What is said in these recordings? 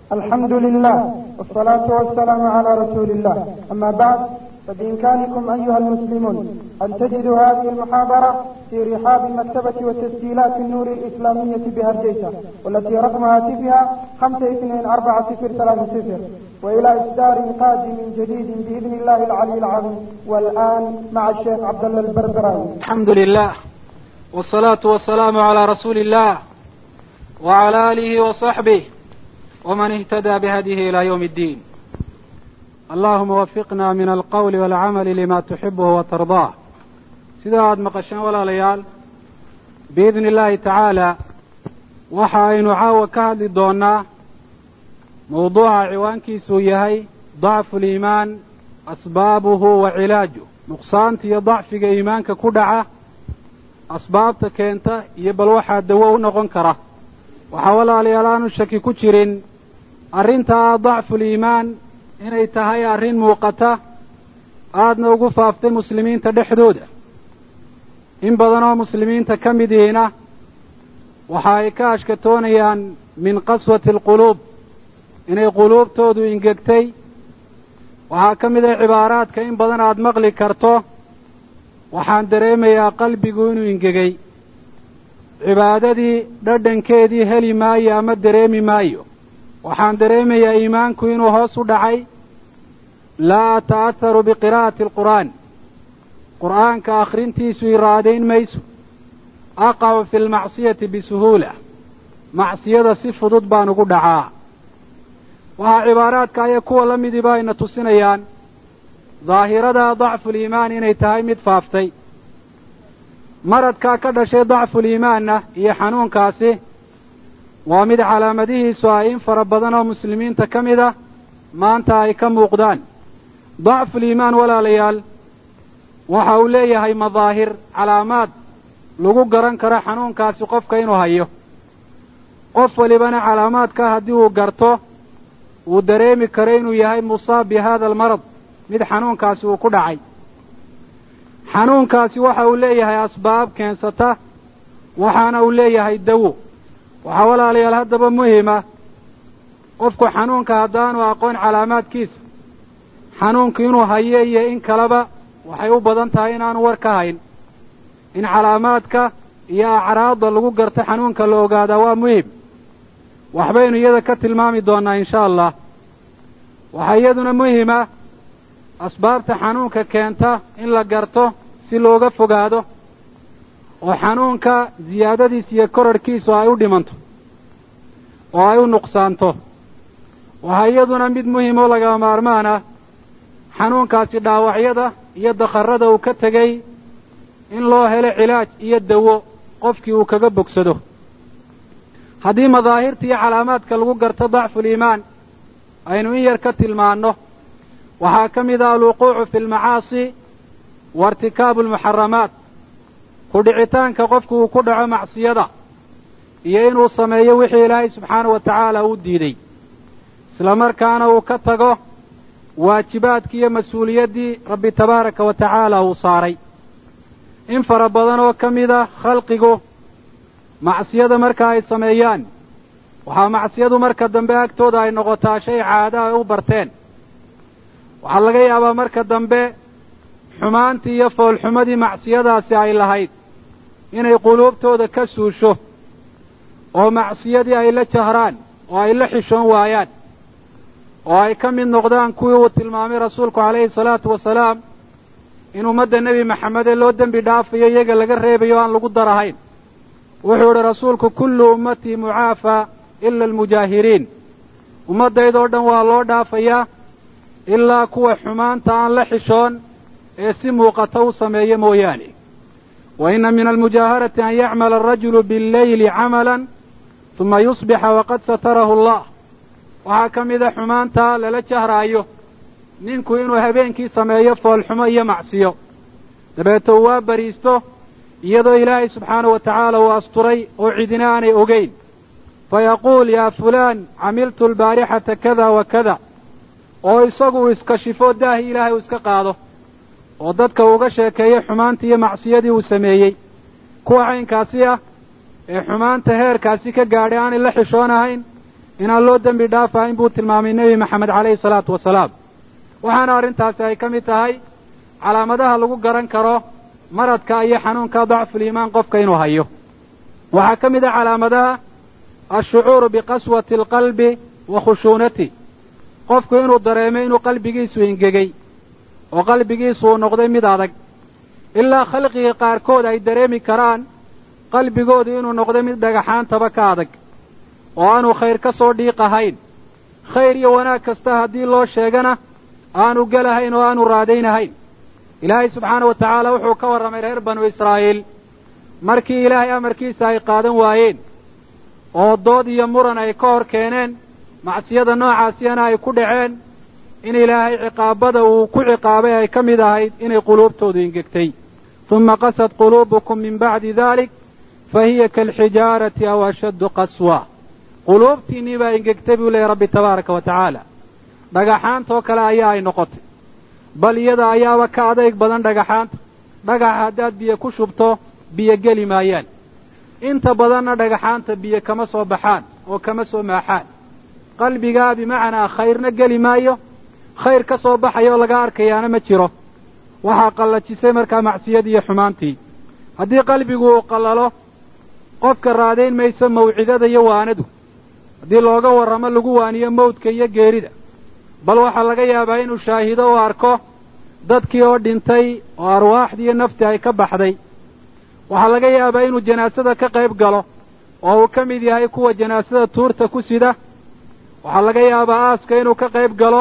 الحمد لله والصلاة والسلام على رسول الله أما بعد فبإمكانكم أيها المسلمون أن تجدوا هذه المحاضرة في رحاب مكتبة وتسجيلات النور الإسلامية بهرجيسة والتي رقم هاتفها خمسة اثنين أربعة صفر ثلاثة صفر وإلى إصدار قادم جديد بإذن الله العلي العظيم والآن مع الشيخ عبد الله البربراوي الحمد لله والصلاة والسلام على رسول الله وعلى آله وصحبه ومن اهتدى بهديه إلى يوم الدين اللهم وفقنا من القول والعمل لما تحبه وترضاه sida aada maqasheen walaalayaal biidni illaahi tacaala waxa aynu caawa ka hadli doonnaa mawduuca ciwaankiisuu yahay dacfu liimaan asbaabuhu wa cilaajuh nuqsaanta iyo dacfiga iimaanka ku dhaca asbaabta keenta iyo bal waxaa dawo u noqon kara waxaa walaalayaal aanu shaki ku jirin arrintaa dacfuliimaan inay tahay arrin muuqata aadna ugu faaftay muslimiinta dhexdooda in badan oo muslimiinta ka mid yihiina waxa ay ka ashkatoonayaan min qaswati alquluub inay quluubtoodu ingegtay waxaa ka mid ah cibaaraadka in badan aada maqli karto waxaan dareemayaa qalbigu inuu ingegay cibaadadii dhadhankeedii heli maayo ama dareemi maayo waxaan dareemayaa iimaanku inuu hoos u dhacay laa ata'aharu biqiraa'ati alqur'aan qur'aanka akhrintiisu iraadayn mayso aqacu fi lmacsiyati bisuhuula macsiyada si fudud baan ugu dhacaa waxaa cibaaraadka aya kuwa la midiba ayna tusinayaan daahirada dacfuliimaan inay tahay mid faaftay maradkaa ka dhashay dacfuliimaanna iyo xanuunkaasi waa mid calaamadihiisu ay in fara badan oo muslimiinta ka mid ah maanta ay ka muuqdaan dacfuliimaan walaalayaal waxa uu leeyahay madaahir calaamaad lagu garan karo xanuunkaasi qofka inuu hayo qof walibana calaamaadka haddii uu garto uu dareemi karo inuu yahay musaab bi hada almarad mid xanuunkaasi uu ku dhacay xanuunkaasi waxa uu leeyahay asbaab keensata waxaana uu leeyahay dawo waxaa walaalayaal haddaba muhima qofku xanuunka haddaanu aqoon calaamaadkiisa xanuunku inuu hayo iyo in kaleba waxay u badan tahay inaanu war ka hayn in calaamaadka iyo acraadda lagu garto xanuunka la ogaadaa waa muhim waxbaynu iyada ka tilmaami doonnaa insha allah waxaa iyaduna muhima asbaabta xanuunka keenta in la garto si looga fogaado oo xanuunka ziyaadadiisa iyo korarhkiisu ay u dhimanto oo ay u nuqsaanto waxaa iyaduna mid muhim oo lagama maarmaan ah xanuunkaasi dhaawacyada iyo dakharada uu ka tegey in loo helo cilaaj iyo dawo qofkii uu kaga bogsado haddii madaahirta iyo calaamaadka lagu garto dacfuliimaan aynu in yar ka tilmaanno waxaa ka mid ah alwuquucu fi almacaasi wa irtikaabu almuxaramaat ku dhicitaanka qofku uu ku dhaco macsiyada iyo inuu sameeyo wixii ilaahay subxaanahu wa tacaala uu diiday isla markaana uu ka tago waajibaadkii iyo mas-uuliyaddii rabbi tabaaraka wa tacaala uu saaray in fara badan oo ka mid ah khalqigu macsiyada marka ay sameeyaan waxaa macsiyadu marka dambe agtooda ay noqotaa shay caado ay u barteen waxaa laga yaabaa marka dambe xumaantii iyo foolxumadii macsiyadaasi ay lahayd inay quluubtooda ka suusho oo macsiyadii ay la jahraan oo ay la xishoon waayaan oo ay ka mid noqdaan kuwii uu tilmaamay rasuulku calayhi salaatu wasalaam in ummadda nebi maxamede loo dembi dhaafayo iyaga laga reebayo aan lagu darahayn wuxuu idhi rasuulku kullu ummatii mucaafaa ila almujaahiriin ummaddaydoo dhan waa loo dhaafayaa ilaa kuwa xumaanta aan la xishoon ee si muuqata u sameeya mooyaane wa inna min almujaaharati an yacmala arajulu billeyli camalan huma yusbixa waqad satarahu allah waxaa ka mid a xumaanta lala jahraayo ninku inuu habeenkii sameeyo foolxumo iyo macsiyo dabeeto uu waa bariisto iyadoo ilaahay subxaanahu wa tacaala uu asturay oo cidina aanay ogeyn fa yaquul yaa fulaan camiltu albaarixata kada wa kada oo isagu uu iskashifo daahi ilaahay uu iska qaado oo dadka uuga sheekeeyo xumaantii iyo macsiyadii uu sameeyey kuwa caynkaasi ah ee xumaanta heerkaasi ka gaadhay aanay la xishoonahayn inaan loo dembi dhaafahayn buu tilmaamay nebi maxamed calayhi salaatu wasalaam waxaana arrintaasi ay ka mid tahay calaamadaha lagu garan karo maradka iyo xanuunka dacfuliimaan qofka inuu hayo waxaa ka mid ah calaamadaha alshucuuru biqaswati alqalbi wa khushuunati qofku inuu dareemo inuu qalbigiisu ingegey oo qalbigiisu uu noqday mid adag ilaa khalqiga qaarkood ay dareemi karaan qalbigoodu inuu noqday mid dhagaxaantaba ka adag oo aanu khayr ka soo dhiiq ahayn khayr iyo wanaag kasta haddii loo sheegana aanu gelahayn oo aanu raadaynahayn ilaahay subxaana wa tacaala wuxuu ka warramay reer banu israa'iil markii ilaahay amarkiisa ay qaadan waayeen oo dood iyo muran ay ka hor keeneen macsiyada noocaasiyana ay ku dhaceen in ilaahay ciqaabada uu ku ciqaabay ay ka mid ahayd inay quluubtoodu ingegtay tuma qasad quluubukum min bacdi dalik fa hiya kaalxijaarati aw ashaddu qaswa quluubtiinnii baa ingegtay buu leeyahy rabbi tabaaraka wa tacaala dhagaxaantoo kale ayaa ay noqotay bal iyada ayaaba ka adayg badan dhagaxaanta dhagaxa haddaad biyo ku shubto biyo geli maayaan inta badanna dhagaxaanta biyo kama soo baxaan oo kama soo maaxaan qalbigaa bimacnaa khayrna geli maayo khayr ka soo baxaya oo laga arkayaana ma jiro waxaa qallajisay markaa macsiyadii iyo xumaantii haddii qalbigu uu qallalo qofka raadayn mayso mawcidada iyo waanadu haddii looga warramo lagu waaniyo mawdka iyo geerida bal waxaa laga yaabaa inuu shaahido oo arko dadkii oo dhintay oo arwaaxdii iyo naftii ay ka baxday waxaa laga yaabaa inuu janaasada ka qayb galo oo uu ka mid yahay kuwa janaasada tuurta ku sida waxaa laga yaabaa aaska inuu ka qayb galo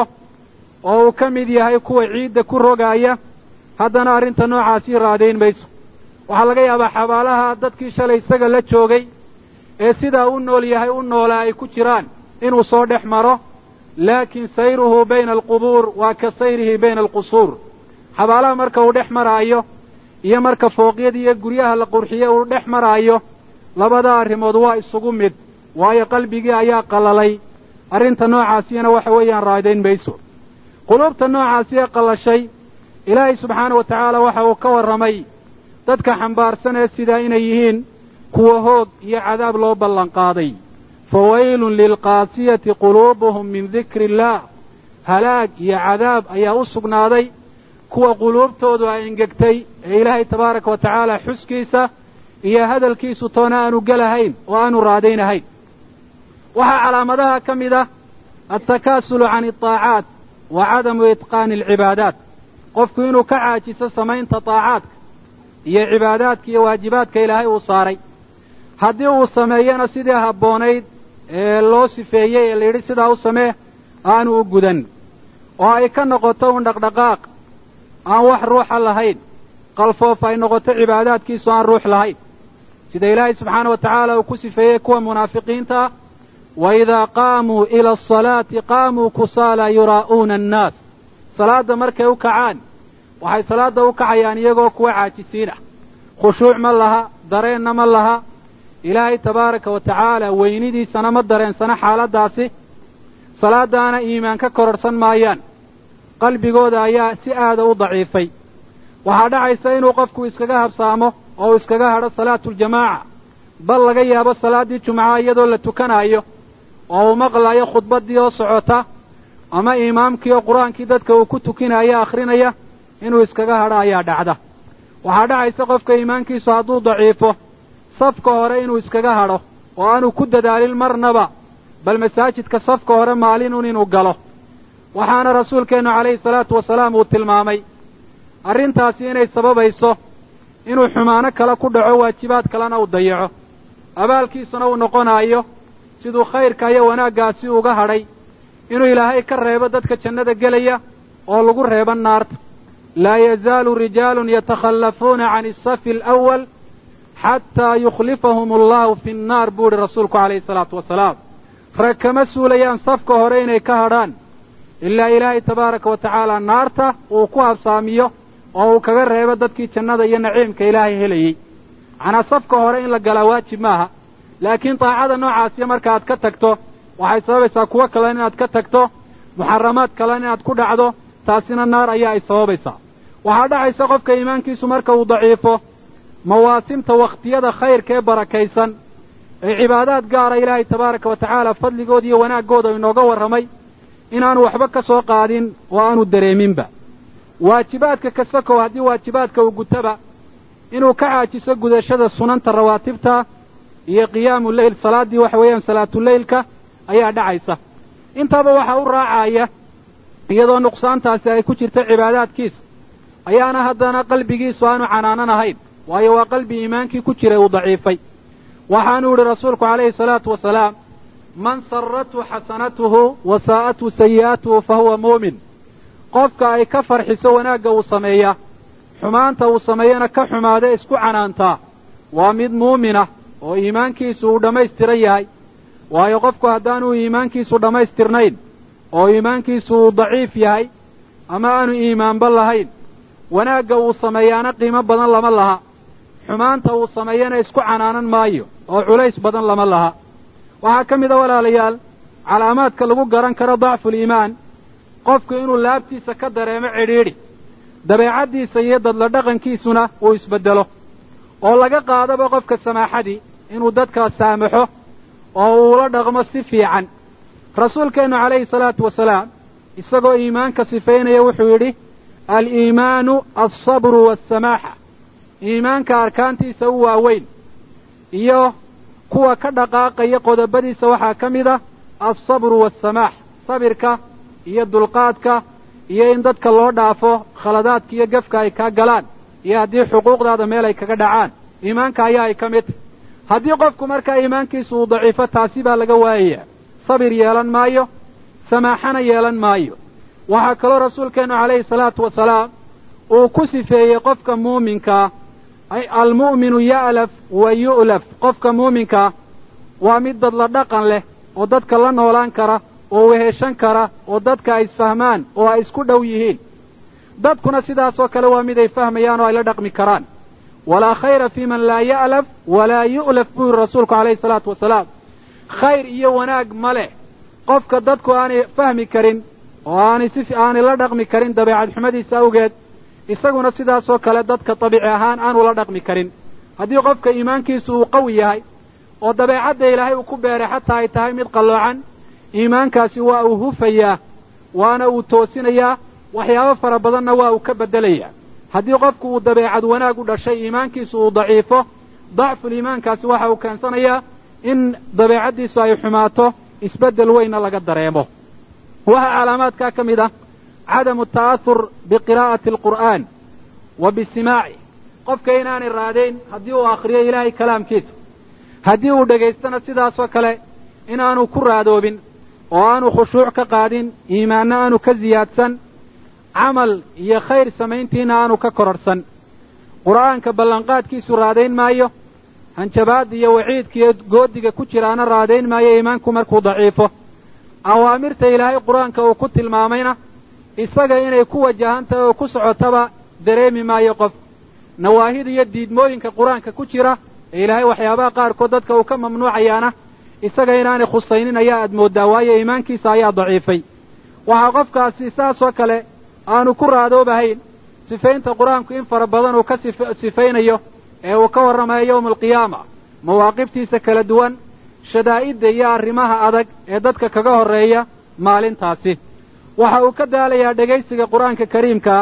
oo uu ka mid yahay kuwa ciidda ku rogaaya haddana arrinta noocaasii raadayn mayso waxaa laga yaabaa xabaalaha dadkii shalay isaga la joogay ee sidaa u nool yahay u noolaa ay ku jiraan inuu soo dhex maro laakiin sayruhu bayna alqubuur waa ka sayrihi bayna alqusuur xabaalaha marka uu dhex maraayo iyo marka fooqyada iyo guryaha la qurxiye uu dhex maraayo labada arrimood waa isugu mid waayo qalbigii ayaa qallalay arrinta noocaasiyana waxa weeyaan raadayn mayso quluubta noocaasi ee qallashay ilaahay subxaana wa tacaala waxa uu ka warramay dadka xambaarsan ee sidaa inay yihiin kuwa hoog iyo cadaab loo ballanqaaday fawaylun lilqaasiyati quluubuhum min dikri illaah halaag iyo cadaab ayaa u sugnaaday kuwa quluubtoodu ay engegtay ee ilaahay tabaaraka wa tacaala xuskiisa iyo hadalkiisu toona aanu gelahayn oo aanu raadaynahayn waxaa calaamadaha ka mid ah altakaasulu can altaacaat wa cadamu itqaani alcibaadaat qofku inuu ka caajiso samaynta taacaadka iyo cibaadaadka iyo waajibaadka ilaahay uu saaray haddii uu sameeyana sidii habboonayd ee loo sifeeyey ee la yidhi sidaa u samee aanu u gudan oo ay ka noqoto un dhaqdhaqaaq aan wax ruuxa lahayn qalfoof ay noqoto cibaadaadkiisu aan ruux lahayn sida ilaahay subxaana wa tacaala uu ku sifeeyey kuwa munaafiqiinta ah wa idaa qaamuu ila asalaati qaamuu kusaala yuraa'uuna annaas salaadda markay u kacaan waxay salaadda u kacayaan iyagoo kuwa caajisiin ah khushuuc ma laha dareenna ma laha ilaahay tabaaraka wa tacaala weynidiisana ma dareensana xaaladdaasi salaaddaana iimaan ka kororhsan maayaan qalbigooda ayaa si aada u daciifay waxaa dhacaysa inuu qofku iskaga habsaamo oo uu iskaga hadho salaatuuljamaaca bal laga yaabo salaaddii jumcaha iyadoo la tukanaayo oo uu maqlayo khudbaddii oo socota ama imaamkii oo qur-aankii dadka uu ku tukinaya akhrinaya inuu iskaga hadho ayaa dhacda waxaa dhacaysa qofka iimaankiisu hadduu daciifo safka hore inuu iskaga hadho oo aanu ku dadaalin marnaba bal masaajidka safka hore maalinun inuu galo waxaana rasuulkeennu calayhi salaatu wasalaam uu tilmaamay arrintaasi inay sababayso inuu xumaano kale ku dhaco waajibaad kalena uu dayaco abaalkiisuna uu noqonaayo siduu khayrka iyo wanaaggaasi uga hadhay inuu ilaahay ka reebo dadka jannada gelaya oo lagu reebo naarta laa yazaalu rijaalun yatakhallafuuna can asafi alawal xataa yukhlifahum allahu fi nnaar buu ihi rasuulku calayhi salaatu wasalaam rag kama suulayaan safka hore inay ka hadhaan ilaa ilaahay tabaaraka wa tacaala naarta uu ku habsaamiyo oo uu kaga reebo dadkii jannada iyo naciimka ilaahay helayey macnaa safka hore in la galaa waajib maaha laakiin daacada noocaasiya marka aad ka tagto waxay sababaysaa kuwo kalen inaad ka tagto muxaramaad kalen inaad ku dhacdo taasina naar ayaa ay sababaysaa waxaa dhacaysa qofka iimaankiisu marka uu daciifo mawaasimta wakhtiyada khayrka ee barakaysan ee cibaadaad gaara ilaahay tabaaraka wa tacaala fadligooda iyo wanaaggooda inooga warramay inaanu waxba ka soo qaadin oo aanu dareeminba waajibaadka kasakow haddii waajibaadka uu gutaba inuu ka caajiso gudashada sunanta rawaatibta iyo qiyaamu leyl salaaddii waxa weeyaan salaatuleylka ayaa dhacaysa intaba waxaa u raacaya iyadoo nuqsaantaasi ay ku jirta cibaadaadkiisa ayaana haddana qalbigiisu aanu canaanan ahayn waayo waa qalbi iimaankii ku jiray uu daciifay waxaanuu yidhi rasuulku calayhi salaatu wasalaam man sarrathu xasanatuhu wa saa'athu sayi'atuhu fa huwa muumin qofka ay ka farxiso wanaagga uu sameeyaa xumaanta uu sameeyana ka xumaada isku canaantaa waa mid muuminah oo iimaankiisu uu dhammaystiran yahay waayo qofku haddaanuu iimaankiisu dhammaystirnayn oo iimaankiisu uu daciif yahay ama aanu iimaanba lahayn wanaagga uu sameeyaana qiimo badan lama laha xumaanta uu sameeyana isku canaanan maayo oo culays badan lama laha waxaa ka mid a walaalayaal calaamaadka lagu garan karo dacfuliimaan qofku inuu laabtiisa ka dareemo cidhiidhi dabeecaddiisa iyo dadla dhaqankiisuna uu isbeddelo oo laga qaadaba qofka samaaxadii inuu dadkaas saamaxo oo uula dhaqmo si fiican rasuulkeennu calayhi salaatu wasalaam isagoo iimaanka sifaynaya wuxuu yidhi aliimaanu alsabru waasamaaxa iimaanka arkaantiisa u waaweyn iyo kuwa ka dhaqaaqaya qodobadiisa waxaa ka mid ah alsabru waasamaax sabirka iyo dulqaadka iyo in dadka loo dhaafo khaladaadka iyo gefka ay kaa galaan iyo haddii xuquuqdaada meel ay kaga dhacaan iimaanka ayaa ay ka mid tahy haddii qofku markaa iimaankiisu uu daciifo taasi baa laga waayaya sabir yeelan maayo samaaxana yeelan maayo waxaa kaloo rasuulkeennu calayhi salaatu wasalaam uu ku sifeeyey qofka muuminkaa almu'minu ya'laf wa yu'laf qofka muuminkaa waa mid dadla dhaqan leh oo dadka la noolaan kara oo weheshan kara oo dadka ay isfahmaan oo ay isku dhow yihiin dadkuna sidaasoo kale waa mid ay fahmayaan oo ay la dhaqmi karaan walaa khayra fii man laa ya'laf walaa yu'laf buu yidhi rasuulku calayhi salaatu wasalaam khayr iyo wanaag ma leh qofka dadku aanay fahmi karin oo aanay si aanay la dhaqmi karin dabeecad xumadiisa awgeed isaguna sidaasoo kale dadka dabiici ahaan aanu la dhaqmi karin haddii qofka iimaankiisu uu qawi yahay oo dabeecadda ilaahay uu ku beeray xataa ay tahay mid qalloocan iimaankaasi waa uu hufayaa waana uu toosinayaa waxyaabo fara badanna waa uu ka beddelayaa haddii qofku uu dabeecad wanaag u dhashay iimaankiisu uu daciifo dacful iimaankaasi waxa uu keensanayaa in dabeecaddiisu ay xumaato isbeddel weynna laga dareemo waxaa calaamaadkaa ka mid ah cadamu ta'ahur biqiraa'ati alqur'aan wa bisimaaci qofka inaanay raadayn haddii uu akhriyo ilaahay kalaamkiisa haddii uu dhegaystana sidaasoo kale inaanu ku raadoobin oo aanu khushuuc ka qaadin iimaanna aanu ka siyaadsan camal iyo khayr samayntiina aanu ka kororhsan qur'aanka ballanqaadkiisu raadayn maayo hanjabaadda iyo waciidka iyo goodiga ku jiraana raadayn maayo iimaanku markuu daciifo awaamirta ilaahay qur-aanka uu ku tilmaamayna isaga inay ku wajahan tahay oo ku socotaba dareemi maayo qof nawaahida iyo diidmooyinka qur-aanka ku jira ee ilaahay waxyaabaha qaarkood dadka uu ka mamnuucayaana isaga inaanay khusaynin ayaa aad mooddaa waayo iimaankiisa ayaa daciifay waxaa qofkaasi saasoo kale aanu ku raadoobahayn sifaynta qur-aanku in fara badan uu ka sifaynayo ee uu ka warramayo yowma alqiyaama mawaaqiftiisa kala duwan shadaa'idda iyo arrimaha adag ee dadka kaga horreeya maalintaasi waxa uu ka daalayaa dhegaysiga qur-aanka kariimkaa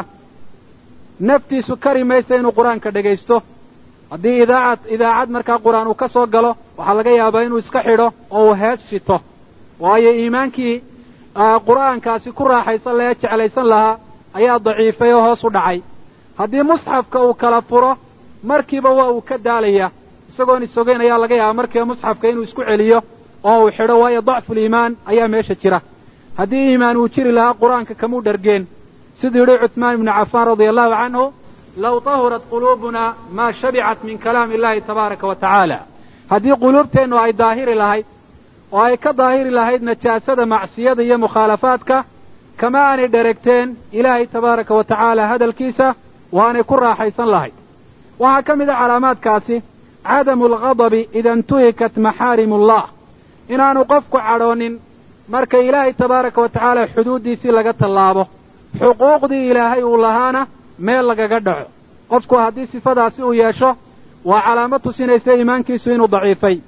naftiisu kari maysa inuu qur-aanka dhegaysto haddii idaacad idaacad markaa qur-aan uu ka soo galo waxaa laga yaabaa inuu iska xidho oo uu hees shito waayo iimaankii qur'aankaasi ku raaxaysan laha jeclaysan lahaa ayaa daciifay oo hoos u dhacay haddii musxafka uu kala furo markiiba waa uu ka daalaya isagoon isogeyn ayaa laga yaabaa markiiba musxafka inuu isku celiyo oo uu xidho waayo dacfuliimaan ayaa meesha jira haddii iimaan uu jiri lahaa qur-aanka kamuu dhargeen siduu yidhi cuثmaan ibnu cafaan radia allahu canhu low tahurat quluubuna maa shabicat min kalaami illahi tabaaraka wa tacaala haddii quluubteennu ay daahiri lahayd oo ay ka daahiri lahayd najaasada macsiyada iyo mukhaalafaadka kama aanay dheregteen ilaahay tabaaraka wa tacaala hadalkiisa waanay ku raaxaysan lahayd waxaa ka mid a calaamaadkaasi cadamu alghadabi ida intuhikat maxaarim ullah inaanu qofku cadhoonin marka ilaahay tabaaraka wa tacaala xuduuddiisii laga tallaabo xuquuqdii ilaahay uu lahaana meel lagaga dhaco qofku haddii sifadaasi uu yeesho waa calaamad tusinaysa iimaankiisu inuu daciifay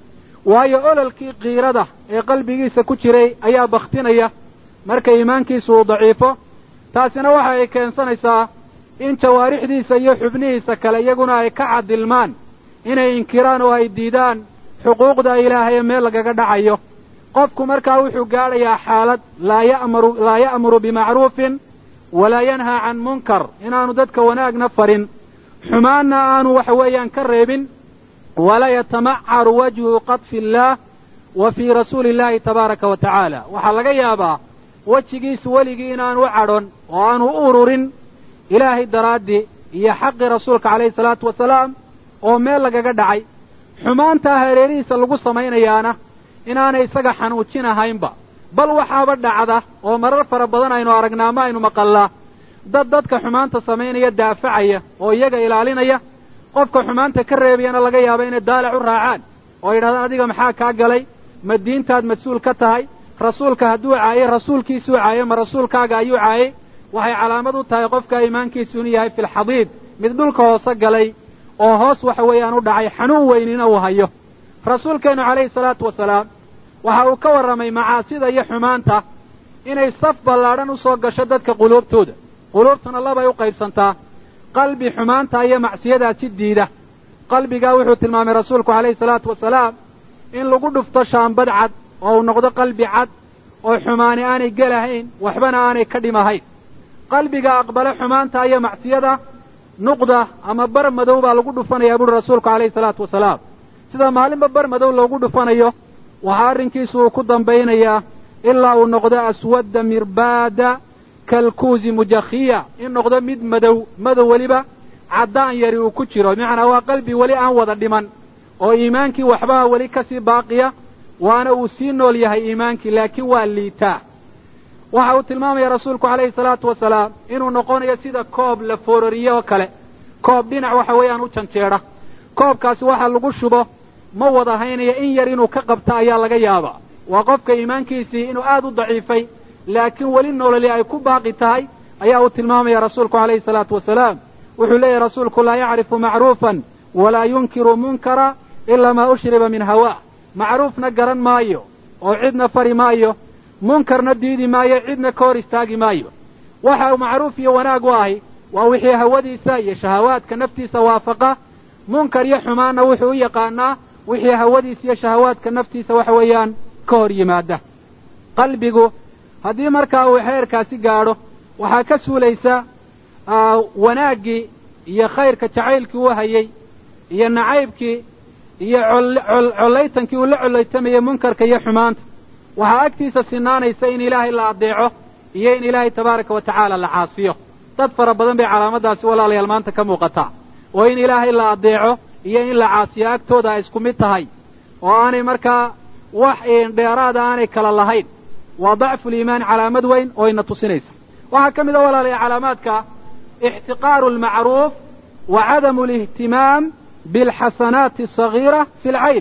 waayo ololkii kiirada ee qalbigiisa ku jiray ayaa bakhtinaya marka iimaankiisu uu daciifo taasina waxa ay keensanaysaa in jawaarixdiisa iyo xubnihiisa kale iyaguna ay ka cadilmaan inay inkiraan oo ay diidaan xuquuqda ilaahay ee meel lagaga dhacayo qofku markaa wuxuu gaadhayaa xaalad laa ya'muru laa ya'muru bimacruufin walaa yanhaa can munkar inaanu dadka wanaagna farin xumaanna aanu waxa weeyaan ka reebin walaa yatamacaru wajhu qadfi illaah wa fii rasuuli illaahi tabaaraka wa tacaala waxaa laga yaabaa wejigiisu weligii inaanu u cadhon oo aanu u ururin ilaahay daraaddii iyo xaqii rasuulka calayhi salaatu wasalaam oo meel lagaga dhacay xumaantaa hareerihiisa lagu samaynayaana inaanay isaga xanuujinahaynba bal waxaaba dhacda oo marar fara badan aynu aragnaa ma aynu maqallaa dad dadka xumaanta samaynaya daafacaya oo iyaga ilaalinaya qofka xumaanta ka reebayana laga yaaba inay daalac u raacaan oo yidhahdaan adiga maxaa kaa galay ma diintaad mas-uul ka tahay rasuulka hadduu caayey rasuulkiisuu caayey ma rasuulkaaga ayuu caayey waxay calaamad u tahay qofka iimaankiisu inuu yahay filxadiid mid dhulka hoose galay oo hoos waxa weeyaan u dhacay xanuun weynina uu hayo rasuulkeennu calayhi salaatu wasalaam waxa uu ka warramay macaasida iyo xumaanta inay saf ballaadhan u soo gasho dadka quluubtooda quluubtuna labay u qaybsantaa qalbi xumaanta iyo macsiyadaasi diida qalbigaa wuxuu tilmaamay rasuulku calayhi salaatu wasalaam in lagu dhufto shaambad cad oo uu noqdo qalbi cad oo xumaani aanay gelahayn waxbana aanay ka dhimahayn qalbiga aqbale xumaanta iyo macsiyada nuqda ama bar madow baa lagu dhufanayaa buuri rasuulku calayhi salaatu wasalaam sida maalinba bar madow loogu dhufanayo waxaa arrinkiisu uu ku dambaynayaa ilaa uu noqdo aswadda mirbaada kalkuusi mujakhiya in noqdo mid madow madow weliba caddaan yari uu ku jiro bimacnaa waa qalbi weli aan wada dhiman oo iimaankii waxbaha weli ka sii baaqiya waana uu sii nool yahay iimaankii laakiin waa liitaa waxa uu tilmaamaya rasuulku calayhi salaatu wasalaam inuu noqonayo sida koob la foorariye oo kale koob dhinac waxa weeyaan u janjeedha koobkaasi waxa lagu shubo ma wada haynaya in yar inuu ka qabta ayaa laga yaabaa waa qofka iimaankiisii inuu aad u daciifay laakiin weli nololi ay ku baaqi tahay ayaa uu tilmaamaya rasuulku calayhi salaatu wasalaam wuxuu leeyahy rasuulku laa yacrifu macruufan walaa yunkiru munkara ilaa maa ushriba min hawaa macruufna garan maayo oo cidna fari maayo munkarna diidi maayo cidna ka hor istaagi maayo waxa macruuf iyo wanaag u ahi waa wixii hawadiisa iyo shahawaadka naftiisa waafaqa munkar iyo xumaanna wuxuu u yaqaanaa wixii hawadiisa iyo shahawaadka naftiisa waxa weeyaan ka hor yimaada qalbigu haddii markaa uu xeerkaasi gaadho waxaa ka suulaysa wanaaggii iyo khayrka jacaylkii uu hayey iyo nacaybkii iyo collaytankii uu la collaytamayey munkarka iyo xumaanta waxaa agtiisa sinaanaysa in ilaahay la adeeco iyo in ilaahay tabaaraka wa tacaala la caasiyo dad fara badan bay calaamadaasi walaalayaal maanta ka muuqataa oo in ilaahay la adeeco iyo in la caasiyo agtooda ay isku mid tahay oo aanay markaa wax dheeraada aanay kala lahayn waa dacfuliimaan calaamad weyn oo ina tusinaysa waxaa ka mid a walaalaya calaamaadka ixtiqaaru almacruuf wa cadamu alihtimaam bilxasanaati asagiira fi lcayn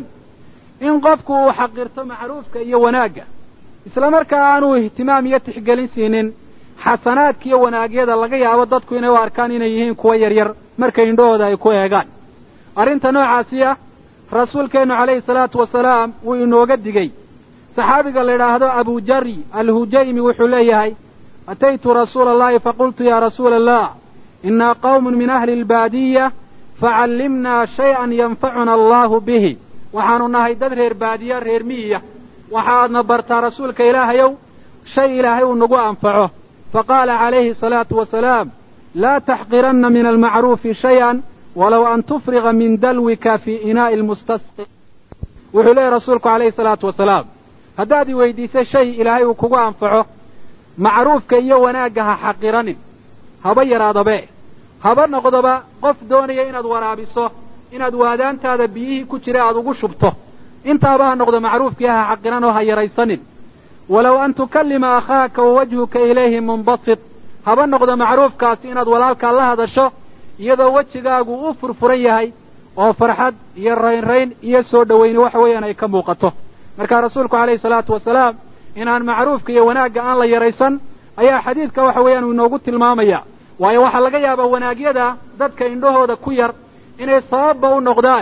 in qofku uu xaqirto macruufka iyo wanaagga isla markaa aanuu ihtimaam iyo tixgelin siinin xasanaadka iyo wanaagyada laga yaabo dadku inay u arkaan inay yihiin kuwa yaryar marka indhahooda ay ku eegaan arrinta noocaasiya rasuulkeennu calayhi salaatu wasalaam wuu inooga digey saxaabiga la yidhaahdo abujari alhujaymi wuxuu leeyahay ataytu rasuula allahi faqultu ya rasuula allah inaa qawmun min ahli albaadiya facallimnaa shay-an yanfacuna allahu bihi waxaanu nahay dad reer baadiya reer miyiya waxaadna bartaa rasuulka ilaahayow shay ilaahay uu nagu anfaco faqaala calayhi asalaatu wasalaam laa taxqiranna min almacruufi shay-an walow an tufriga min dalwika fii inaa'i lmustasqi wuxuu leeyahy rasuulku calayhi salaatu wasalaam haddaad i weydiisa shay ilaahay uu kugu anfaco macruufka iyo wanaagga ha xaqiranin haba yaraadabe haba noqdoba qof doonaya inaad waraabiso inaad waadaantaada biyihii ku jira aada ugu shubto intaaba ha noqdo macruufkii ha xaqiran oo ha yaraysanin walow an tukallima akhaaka wa wajhuka ilayhi munbasit haba noqdo macruufkaasi inaad walaalkaa la hadasho iyadoo wejigaagu u furfuran yahay oo farxad iyo raynrayn iyo soo dhowayni waxa weeyaan ay ka muuqato markaa rasuulku calayhi salaatu wasalaam inaan macruufka iyo wanaagga aan la yaraysan ayaa xadiidka waxa weeyaan uu inoogu tilmaamaya waayo waxaa laga yaabaa wanaagyada dadka indhahooda ku yar inay sababba u noqdaan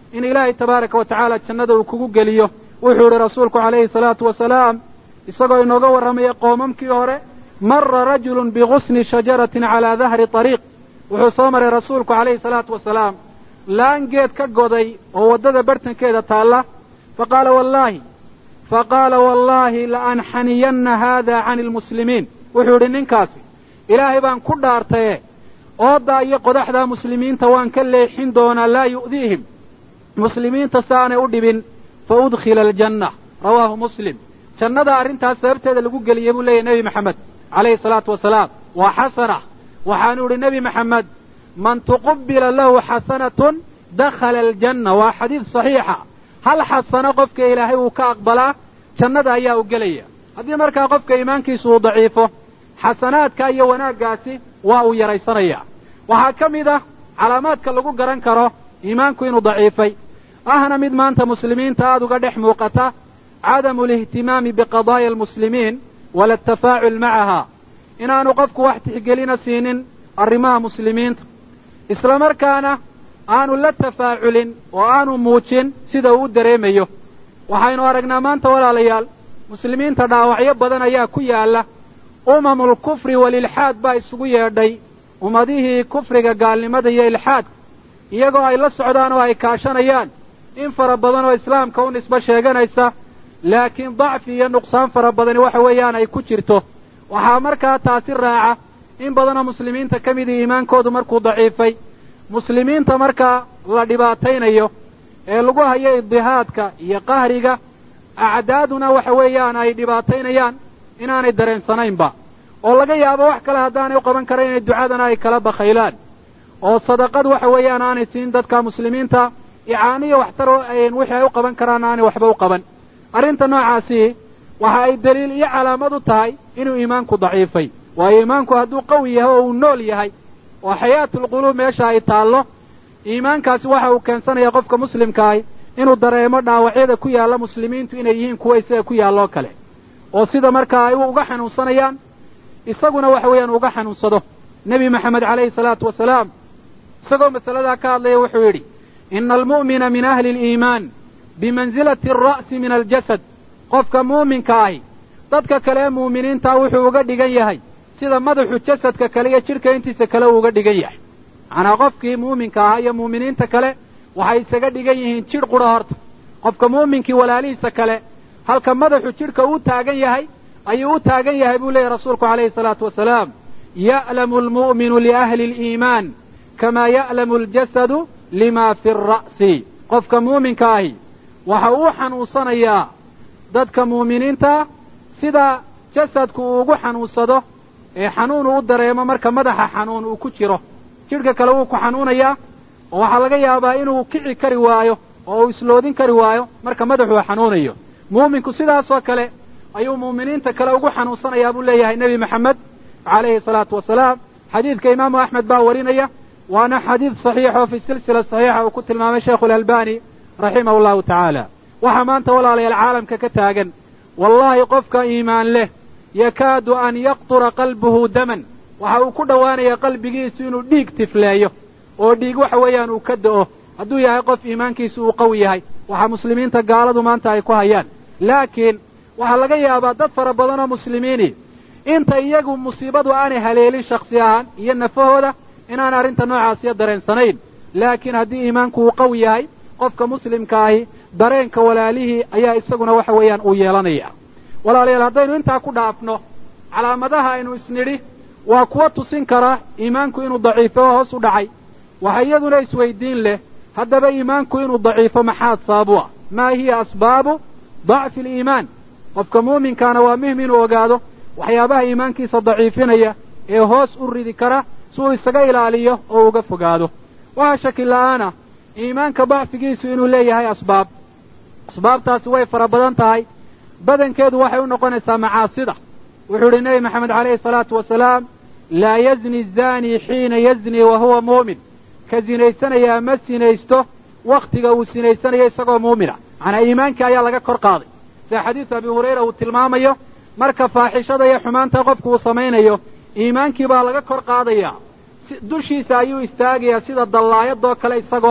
in ilaahay tabaaraka wa tacaala jannada uu kugu geliyo wuxuu yihi rasuulku calayhi salaatu wasalaam isagoo inooga warramaya qoomamkii hore mara rajulun bigusni shajaratin calaa dahri ariiq wuxuu soo maray rasuulku calayhi salaatu wasalaam laan geed ka goday oo waddada bartankeeda taalla faqaala wallaahi faqaala wallaahi laanxaniyanna haada cani lmuslimiin wuxuu yidhi ninkaasi ilaahay baan ku dhaartaye ooddaa iyo qodaxdaa muslimiinta waan ka leexin doonaa laa yu'diihim muslimiinta si aanay u dhibin fa udkhila aljanna rawaahu muslim jannada arrintaas sababteeda lagu geliyey buu leeyahy nebi maxamed calayhi salaatu wasalaam waa xasana waxaanu idhi nebi maxamed man tuqubila lahu xasanatun dakhala aljanna waa xadiid saxiixa hal xasano qofka ilaahay uu ka aqbalaa jannada ayaa u gelaya haddii markaa qofka iimaankiisu uu daciifo xasanaadka iyo wanaaggaasi waa uu yaraysanayaa waxaa ka mid ah calaamaadka lagu garan karo iimaanku inuu daciifay ahna mid maanta muslimiinta aada uga dhex muuqata cadamu alihtimaami biqadaaya almuslimiin wala atafaacul macaha inaanu qofku wax tixgelina siinin arrimaha muslimiinta isla markaana aanu la tafaaculin oo aanu muujin sida uu u dareemayo waxaynu aragnaa maanta walaalayaal muslimiinta dhaawacyo badan ayaa ku yaalla umamul kufri walilxaad baa isugu yeedhay ummadihii kufriga gaalnimada iyo ilxaadka iyagoo ay la socdaan oo ay kaashanayaan in fara badan oo islaamka u nisbo sheeganaysa laakiin dacfi iyo nuqsaan fara badani waxa weeyaan ay ku jirto waxaa markaa taasi raaca in badanoo muslimiinta ka midii iimaankoodu markuu daciifay muslimiinta markaa la dhibaataynayo ee lagu hayo idihaadka iyo qahriga acdaaduna waxa weeyaan ay dhibaataynayaan inaanay dareensanaynba oo laga yaabo wax kale haddaanay u qaban karayn inay ducadana ay kala bakhaylaan oo sadaqad waxa weeyaan aanay siin dadka muslimiinta icaaniya waxtar wixii ay u qaban karaan aanay waxba u qaban arrinta noocaasi waxa ay daliil iyo calaamad u tahay inuu iimaanku daciifay waayo iimaanku hadduu qawi yahay oo uu nool yahay oo xayaatulquluub meesha ay taallo iimaankaasi waxa uu keensanaya qofka muslimkaahi inuu dareemo dhaawacyada ku yaalla muslimiintu inay yihiin kuwa isaga ku yaalloo kale oo sida markaa ay uga xanuunsanayaan isaguna waxa weeyaan uga xanuunsado nebi maxamed calayhi salaatu wasalaam isagoo masaladaa ka hadlaya wuxuu yidhi ina almu'mina min ahli aliimaan bimansilati alra'si min aljasad qofka muuminka ahi dadka kale ee muuminiintaa wuxuu uga dhigan yahay sida madaxu jasadka kale iyo jidhka intiisa kale uu uga dhigan yahay macnaa qofkii muuminka ahaa iyo muuminiinta kale waxay isaga dhigan yihiin jidh qudha horta qofka muuminkii walaalihiisa kale halka madaxu jidhka uu taagan yahay ayuu u taagan yahay buu leeyahy rasuulku calayhi salaatu wasalaam ya'lamu almu'minu liahli aliimaan kamaa ya'lamu aljasadu lima fi alra'si qofka muuminka ahi waxa uu xanuunsanayaa dadka muuminiinta sida jasadku uu ugu xanuunsado ee xanuun uu u dareemo marka madaxa xanuun uu ku jiro jidhka kale wuu ku xanuunayaa oo waxaa laga yaabaa inuu kici kari waayo oo uu isloodin kari waayo marka madaxuu xanuunayo muuminku sidaasoo kale ayuu muuminiinta kale ugu xanuunsanayaa buu leeyahay nebi maxamed calayhi salaatu wasalaam xadiidka imaamu axmed baa warinaya waana xadiid saxiix oo fi silsila saxiixa uu ku tilmaamay sheikhu alalbani raximahu allahu tacaala waxaa maanta walaalayaal caalamka ka taagan wallaahi qofka iimaan leh yakaadu an yaqtura qalbuhu daman waxa uu ku dhowaanaya qalbigiisu inuu dhiig tifleeyo oo dhiig waxa weeyaan uu ka da'o hadduu yahay qof iimaankiisu uu qawi yahay waxaa muslimiinta gaaladu maanta ay ku hayaan laakiin waxaa laga yaabaa dad fara badan oo muslimiini inta iyagu musiibadu aanay haleelin shaksi ahaan iyo nafahooda inaan arrinta noocaasiyo dareensanayn laakiin haddii iimaanku uu qawi yahay qofka muslimka ahi dareenka walaalihii ayaa isaguna waxa weeyaan uu yeelanaya walaalayaal haddaynu intaa ku dhaafno calaamadaha aynu isnidhi waa kuwa tusin kara iimaanku inuu daciifo oo hoos u dhacay waxa iyaduna isweydiin leh haddaba iimaanku inuu daciifo maxaad sababu ah maa hiya asbaabu dacfi aliimaan qofka muuminkaana waa muhim inuu ogaado waxyaabaha iimaankiisa daciifinaya ee hoos u ridi kara si uu isaga ilaaliyo oo uga fogaado waxaa shaki la'aana iimaanka dacfigiisu inuu leeyahay asbaab asbaabtaasi way fara badan tahay badankeedu waxay u noqonaysaa macaasida wuxuu idhi nebi maxamed calayhi salaatu wasalaam laa yazni zaanii xiina yazni wa huwa muumin ka sinaysanayaa ma sinaysto wakhtiga uu sinaysanayo isagoo muumina macnaa iimaankii ayaa laga kor qaaday sida xadiisu abi hurayra uu tilmaamayo marka faaxishada iyo xumaanta qofku uu samaynayo iimaankii baa laga kor qaadayaa dushiisa ayuu istaagayaa sida dallaayadoo kale isagoo ah si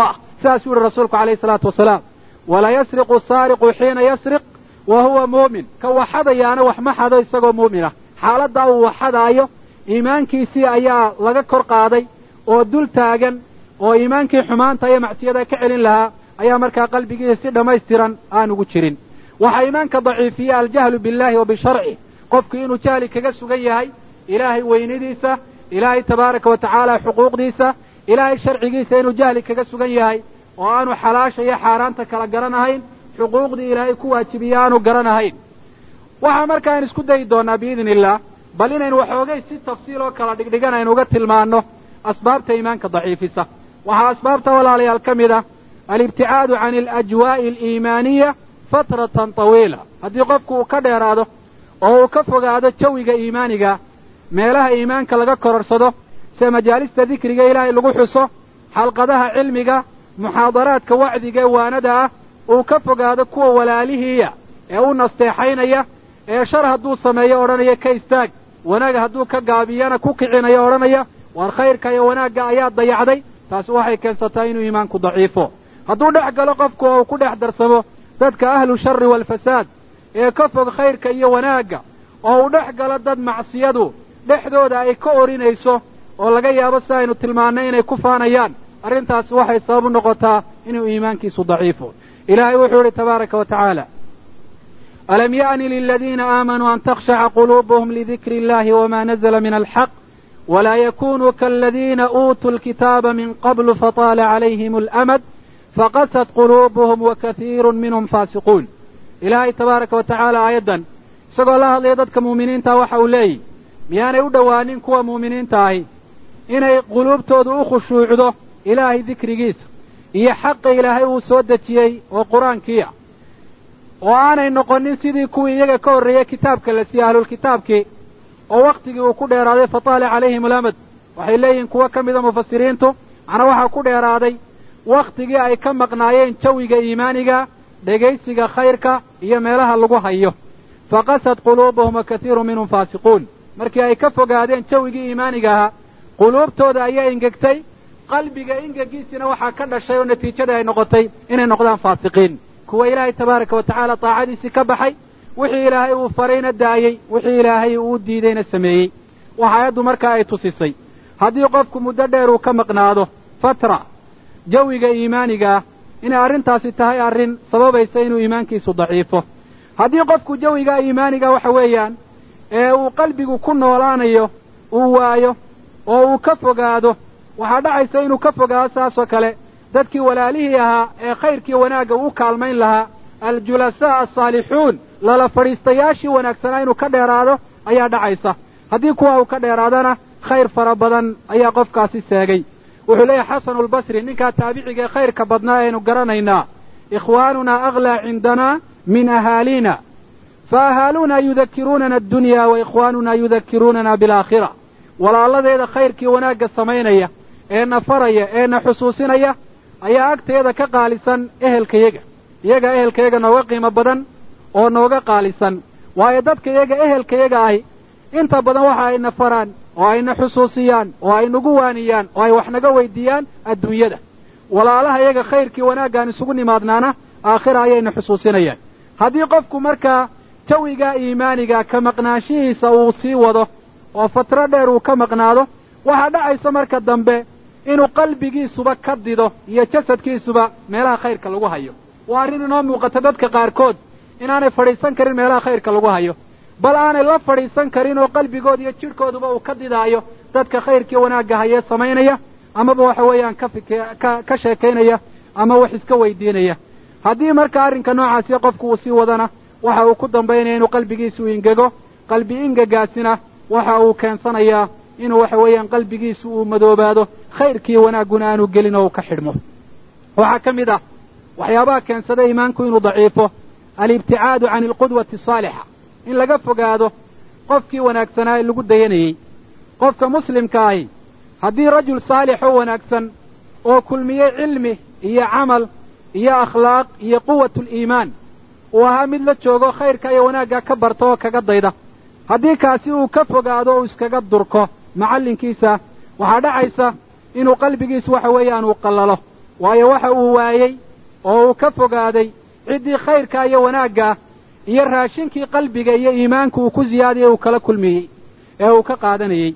saasuu yihi rasuulku calayhi salaatu wasalaam walaa yasriqu saariqu xiina yasriq wa huwa muumin ka waxadayaana wax ma xado isagoo muuminah xaaladdaa uu waxadaayo iimaankiisii ayaa laga kor qaaday oo dul taagan oo iimaankii xumaanta iyo macsiyada ka celin lahaa ayaa markaa qalbigiisa si dhammaystiran aan ugu jirin waxaa iimaanka daciifiya aljahlu billahi wa bisharci qofku inuu jahli kaga sugan yahay ilaahay weynidiisa ilaahay tabaaraka wa tacaala xuquuqdiisa ilaahay sharcigiisa inuu jahli kaga sugan yahay oo aanu xalaasha iyo xaaraanta kala garanahayn xuquuqdii ilaahay ku waajibiya aanu garanahayn waxaa markaan isku dayi doonaa biidni illah bal inaynu waxoogay si tafsiil oo kala dhigdhigan aynu uga tilmaanno asbaabta iimaanka daciifisa waxaa asbaabta walaalayaal ka mid ah alibticaadu can alajwaa'i aliimaaniya fatratan tawiila haddii qofku uu ka dheeraado oo uu ka fogaado jawiga iimaaniga meelaha iimaanka laga kororsado sida majaalista dikriga ilaahay lagu xuso xalqadaha cilmiga muxaadaraadka wacdiga ee waanada ah uu ka fogaado kuwa walaalihiiya ee u nasteexaynaya ee shar hadduu sameeyo odhanaya ka istaag wanaaga hadduu ka gaabiyana ku kicinayo odhanaya waar khayrka iyo wanaagga ayaa dayacday taasi waxay keensataa inuu iimaanku daciifo hadduu dhex galo qofku oo uu ku dhex darsamo dadka ahlu shari waalfasaad ee ka fog khayrka iyo wanaagga oo uu dhex galo dad macsiyadu dhexdooda ay ka orinayso oo laga yaabo si aynu tilmaannay inay ku faanayaan arrintaasi waxay sabab u noqotaa inuu iimaankiisu daciifo ilaahay wuxuu idhi tabaaraka wa tacaala alam ya'ni liladiina aamanuu an takhshaca quluubuhum lidikri illahi wama nazla min alxaq walaa yakunuu kaaladiina uutuu lkitaaba min qablu fataala calayhim alamad faqasat quluubuhum wakatiiru minhum faasiquun ilaahay tabaaraka wa tacaala aayaddan isagoo la hadlaya dadka muuminiinta waxa uu leeyihi miyaanay u dhowaanin kuwa muuminiinta ahi inay quluubtoodu u khushuucdo ilaahay dikrigiisa iyo xaqa ilaahay uu soo dejiyey oo qur-aankiia oo aanay noqonin sidii kuwii iyaga ka horreeyey kitaabka la siiyey ahlulkitaabkii oo wakhtigii uu ku dheeraaday fataala calayhim alamad waxay leeyihiin kuwo ka mida mufasiriintu macnaa waxaa ku dheeraaday wakhtigii ay ka maqnaayeen jawiga iimaaniga dhegaysiga khayrka iyo meelaha lagu hayo faqasad quluubuhum wa katiiru minhum faasiquun markii ay ka fogaadeen jawigii iimaaniga ahaa quluubtooda ayaa ingegtay qalbiga ingegiisina waxaa ka dhashay oo natiijada ay noqotay inay noqdaan faasiqiin kuwa ilaahay tabaaraka wa tacaala daacadiisii ka baxay wixii ilaahay uu farayna daayey wixii ilaahay uu diidayna sameeyey waxa aayaddu markaa ay tusisay haddii qofku muddo dheer uu ka maqnaado fatra jawiga iimaaniga ah inay arrintaasi tahay arrin sababaysa inuu iimaankiisu daciifo haddii qofku jawiga iimaaniga waxa weeyaan ee uu qalbigu ku noolaanayo uu waayo oo uu ka fogaado waxaa dhacaysa inuu ka fogaado saasoo kale dadkii walaalihii ahaa ee khayrkii wanaagga uu kaalmayn lahaa aljulasaa alsaalixuun lala fadhiistayaashii wanaagsanaa inuu ka dheeraado ayaa dhacaysa haddii kuwa uu ka dheeraadana khayr fara badan ayaa qofkaasi seegay wuxuu leeyahay xasanu albasri ninkaa taabiciga ee khayrka badnaa aynu garanaynaa ikhwaanunaa aglaa cindanaa min ahaalina fa ahaaluuna yudakiruunana addunya wa ikhwaanuna yudakiruunana bilaakhira walaaladeeda khayrkii wanaagga samaynaya ee na faraya ee na xusuusinaya ayaa agteeda ka qaalisan ehelkayaga iyaga ehelkayaga nooga qiimo badan oo nooga qaalisan waayo dadka iyaga ehelkayaga ahi inta badan waxa ayna faraan oo ayna xusuusiyaan oo ay nagu waaniyaan oo ay wax naga weydiiyaan adduunyada walaalaha iyaga khayrkii wanaaggaan isugu nimaadnaana aakhira ayayna xusuusinayaan haddii qofku markaa jawigaa iimaaniga ka maqnaanshihiisa uu sii wado oo fatro dheer uu ka maqnaado waxaa dhacaysa marka dambe inuu qalbigiisuba ka dido iyo jasadkiisuba meelaha khayrka lagu hayo waa arrin inoo muuqata dadka qaarkood inaanay fadhiisan karin meelaha khayrka lagu hayo bal aanay la fadhiisan karin oo qalbigood iyo jidhkooduba uu ka didaayo dadka khayrkii wanaagga hayee samaynaya amaba waxa weeyaan ka fik ka ka sheekaynaya ama wax iska weydiinaya haddii marka arrinka noocaasi qofku uu sii wadana waxa uu ku dambaynaya inuu qalbigiisu ingego qalbi ingegaasina waxa uu keensanayaa inuu waxa weeyaan qalbigiisu uu madoobaado khayrkii wanaagguna aanu gelin oo uu ka xidhmo waxaa ka mid ah waxyaabaha keensada iimaanku inuu daciifo alibticaadu can alqudwati asaalixa in laga fogaado qofkii wanaagsanaa ee lagu dayanayey qofka muslimka ahi haddii rajul saalix oo wanaagsan oo kulmiyey cilmi iyo camal iyo akhlaaq iyo quwatuliimaan uu ahaa mid la joogo khayrka iyo wanaagga ka barta oo kaga dayda haddii kaasi uu ka fogaado o iskaga durko macallinkiisa waxaa dhacaysa inuu qalbigiisu waxa weeyaan uu qallalo waayo waxa uu waayey oo uu ka fogaaday ciddii khayrka iyo wanaagga iyo raashinkii qalbiga iyo iimaanku uu ku ziyaadiyey uu kala kulmiyey ee uu ka qaadanayey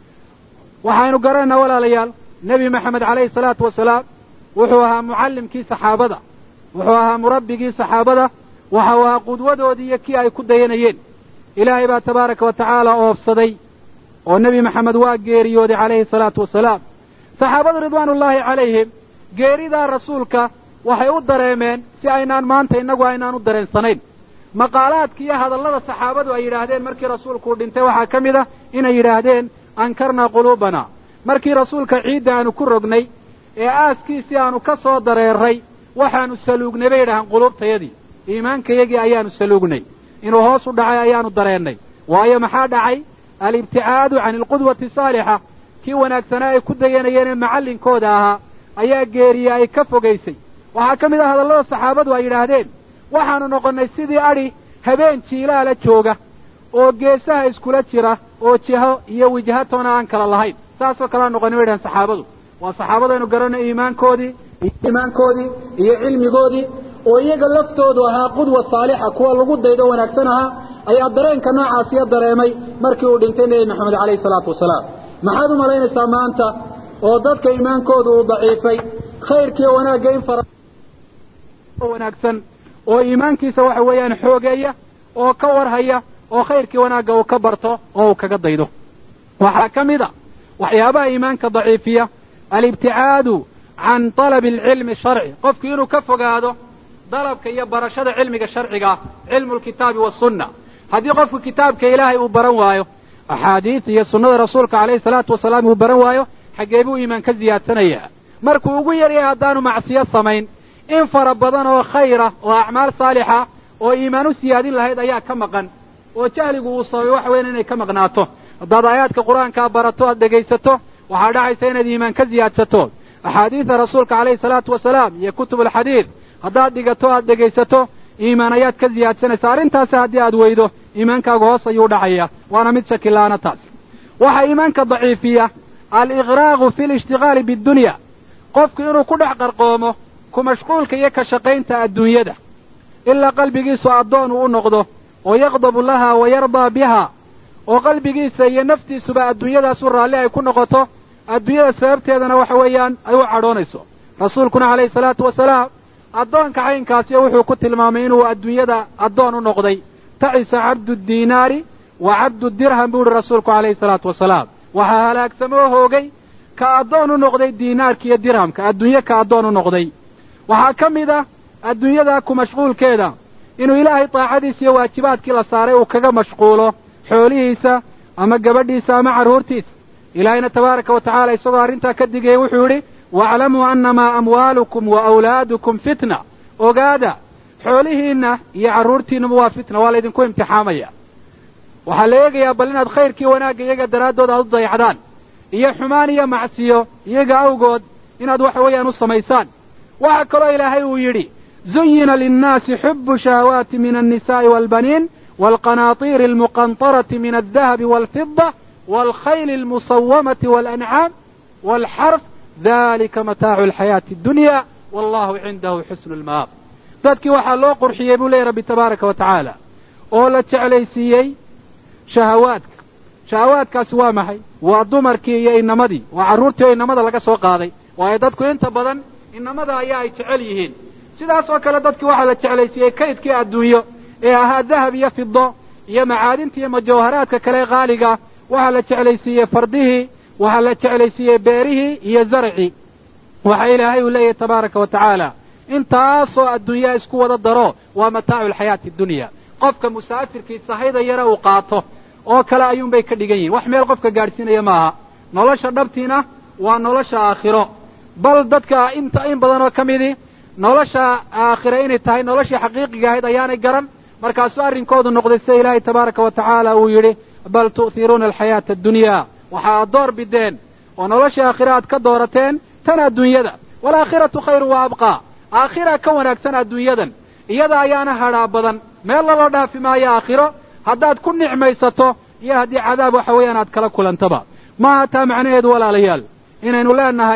waxaynu garanaynaa walaalayaal nebi maxamed calayhi salaatu wasalaam wuxuu ahaa mucallimkii saxaabada wuxuu ahaa murabbigii saxaabada waxa uu ahaa qudwadoodii iyo kii ay ku dayanayeen ilaahay baa tabaaraka wa tacaala oofsaday oo nebi maxamed waa geeriyooday calayhi salaatu wasalaam saxaabadu ridwaanullaahi calayhim geeridaa rasuulka waxay u dareemeen si aynaan maanta innagu aynaan u dareensanayn maqaalaadka iyo hadallada saxaabadu ay yidhaahdeen markii rasuulkuu dhintay waxaa ka mid ah inay yidhaahdeen ankarnaa quluubana markii rasuulka ciidda aanu ku rognay ee aaskiisii aanu ka soo dareeray waxaanu saluugnay bay yidhahaan quluubtayadii iimaankayagii ayaanu saluugnay inuu hoos u dhacay ayaanu dareennay waayo maxaa dhacay alibticaadu can alqudwati saalixa kii wanaagsanaa ay ku dayanayeen ee macallinkooda ahaa ayaa geeriye ay ka fogaysay waxaa ka mid ah hadallada saxaabadu ay yidhaahdeen waxaanu noqonnay sidii adhi habeen jiilaala jooga oo geesaha iskula jira oo jiho iyo wijhatoona aan kala lahayn saasoo kalea noqonay bay dhahan saxaabadu waa saxaabadaynu garanay iimaankoodii iimaankoodii iyo cilmigoodii oo iyaga laftoodu ahaa qudwa saalixa kuwa lagu daydo wanaagsan ahaa ayaa dareenka noocaasiyo dareemay markii uu dhintay nebi maxamed calayhi salaatu wasalaam maxaad u malaynaysaa maanta oo dadka iimaankoodu uu daciifay khayrkiiyo wanaagga in fara wanaagsan oo iimaankiisa waxa weeyaan xoogeeya oo ka warhaya oo khayrkii wanaagga uu ka barto oo uu kaga daydo waxaa ka mid a waxyaabaha iimaanka daciifiya alibticaadu can talabi alcilmi sharci qofku inuu ka fogaado dalabka iyo barashada cilmiga sharciga cilmu lkitaabi wasunna haddii qofku kitaabka ilaahay uu baran waayo axaadiis iyo sunnada rasuulka calayhi salaatu wasalaam uu baran waayo xaggee buu iimaan ka ziyaadsanayaa markuu ugu yaryahay haddaanu macsiyo samayn in fara badan oo khayra oo acmaal saalixa oo iimaan u siyaadin lahayd ayaa ka maqan oo jahligu uu sababay waxa weyan inay ka maqnaato haddaad aayaadka qur-aankaa barato aad dhegaysato waxaa dhacaysa inaad iimaan ka ziyaadsato axaadiida rasuulka calayhi salaatu wasalaam iyo kutub alxadiid haddaad dhigato aad dhegaysato iimaan ayaad ka ziyaadsanaysa arrintaasi haddii aad weydo iimaankaagu hoos ayuu dhacaya waana mid shakilaana taas waxaa iimaanka daciifiya aliqraaqu fi lishtigaali bidunya qofku inuu ku dhex qarqoomo ku mashquulka iyo ka shaqaynta adduunyada ilaa qalbigiisu addoon uu u noqdo oo yaqdabu laha wa yardaa biha oo qalbigiisa iyo naftiisuba adduunyadaasu raalli ay ku noqoto adduunyada sababteedana waxa weeyaan ay u cadhoonayso rasuulkuna calayhi salaatu wasalaam addoonka caynkaasiyo wuxuu ku tilmaamay inuu adduunyada addoon u noqday tacisa cabdu diinaari wa cabdu dirham buu uhi rasuulku calayhi salaatu wasalaam waxaa halaagsamoo hoogay ka addoon u noqday diinaarka iyo dirhamka adduunye ka addoon u noqday waxaa ka mid ah adduunyada ku mashquulkeeda inuu ilaahay daacadiisa iyo waajibaadkii la saaray uu kaga mashquulo xoolihiisa ama gabadhiisa ama carruurtiisa ilaahayna tabaaraka wa tacaala isagoo arrintaa ka digaya wuxuu yidhi waaclamuu annamaa amwaalukum wa awlaadukum fitna ogaada xoolihiinna iyo carruurtiinnuba waa fitna waa laydinku imtixaamaya waxaa la eegayaa bal inaad khayrkii wanaagga iyaga daraaddood aad u dayacdaan iyo xumaan iyo macsiyo iyaga awgood inaad waxa weeyaan u samaysaan waxaa kaloo ilaahay uu yidhi zuyina linnaasi xubu shahawaati min annisaa'i waalbaniin waalqanaatiiri almuqantarati min aldahabi waalfida waalkhayli almusawamati waalancaam waalxarf dalika mataacu alxayaati addunya wallahu cindahu xusnu lmaab dadkii waxaa loo qurxiyey buu leeyay rabbi tabaaraka wa tacaala oo la jeclaysiiyey shahawaadka shahawaadkaasi waa maxay waa dumarkii iyo inamadii waa carruurtii oo inamada laga soo qaaday waayo dadku inta badan inamada ayaa ay jecel yihiin sidaas oo kale dadkii waxaa la jeclaysiiyey kaydkii adduunyo ee ahaa dahab iyo fido iyo macaadinta iyo majawharaadka kale qaaliga waxaa la jeclaysiiyey fardihii waxaa la jeclaysiiyey beerihii iyo zarcii waxa ilaahay uu leeyahay tabaaraka wa tacaala intaasoo adduunyaa isku wada daro waa mataacu alxayaati addunya qofka musaafirkii sahayda yare uu qaato oo kale ayuunbay ka dhigan yihin wax meel qofka gaadhsiinaya maaha nolosha dhabtiina waa nolosha aakhiro bal dadka inta in badan oo ka midii nolosha aakhira inay tahay noloshii xaqiiqiga ahayd ayaanay garan markaasuu arrinkoodu noqday sida ilaahay tabaaraka wa tacaala uu yidhi bal tu'hiruuna alxayaata addunya waxaad door bideen oo noloshii aakhira aad ka doorateen tan adduunyada waalaakhiratu khayru wa abqaa aakhira ka wanaagsan adduunyadan iyada ayaana hadhaa badan meel laloo dhaafi maayo aakhiro haddaad ku nicmaysato iyo haddii cadaab waxa weeyaan aad kala kulantaba maaha taa macnaheedu walaalayaal inaynu leenahay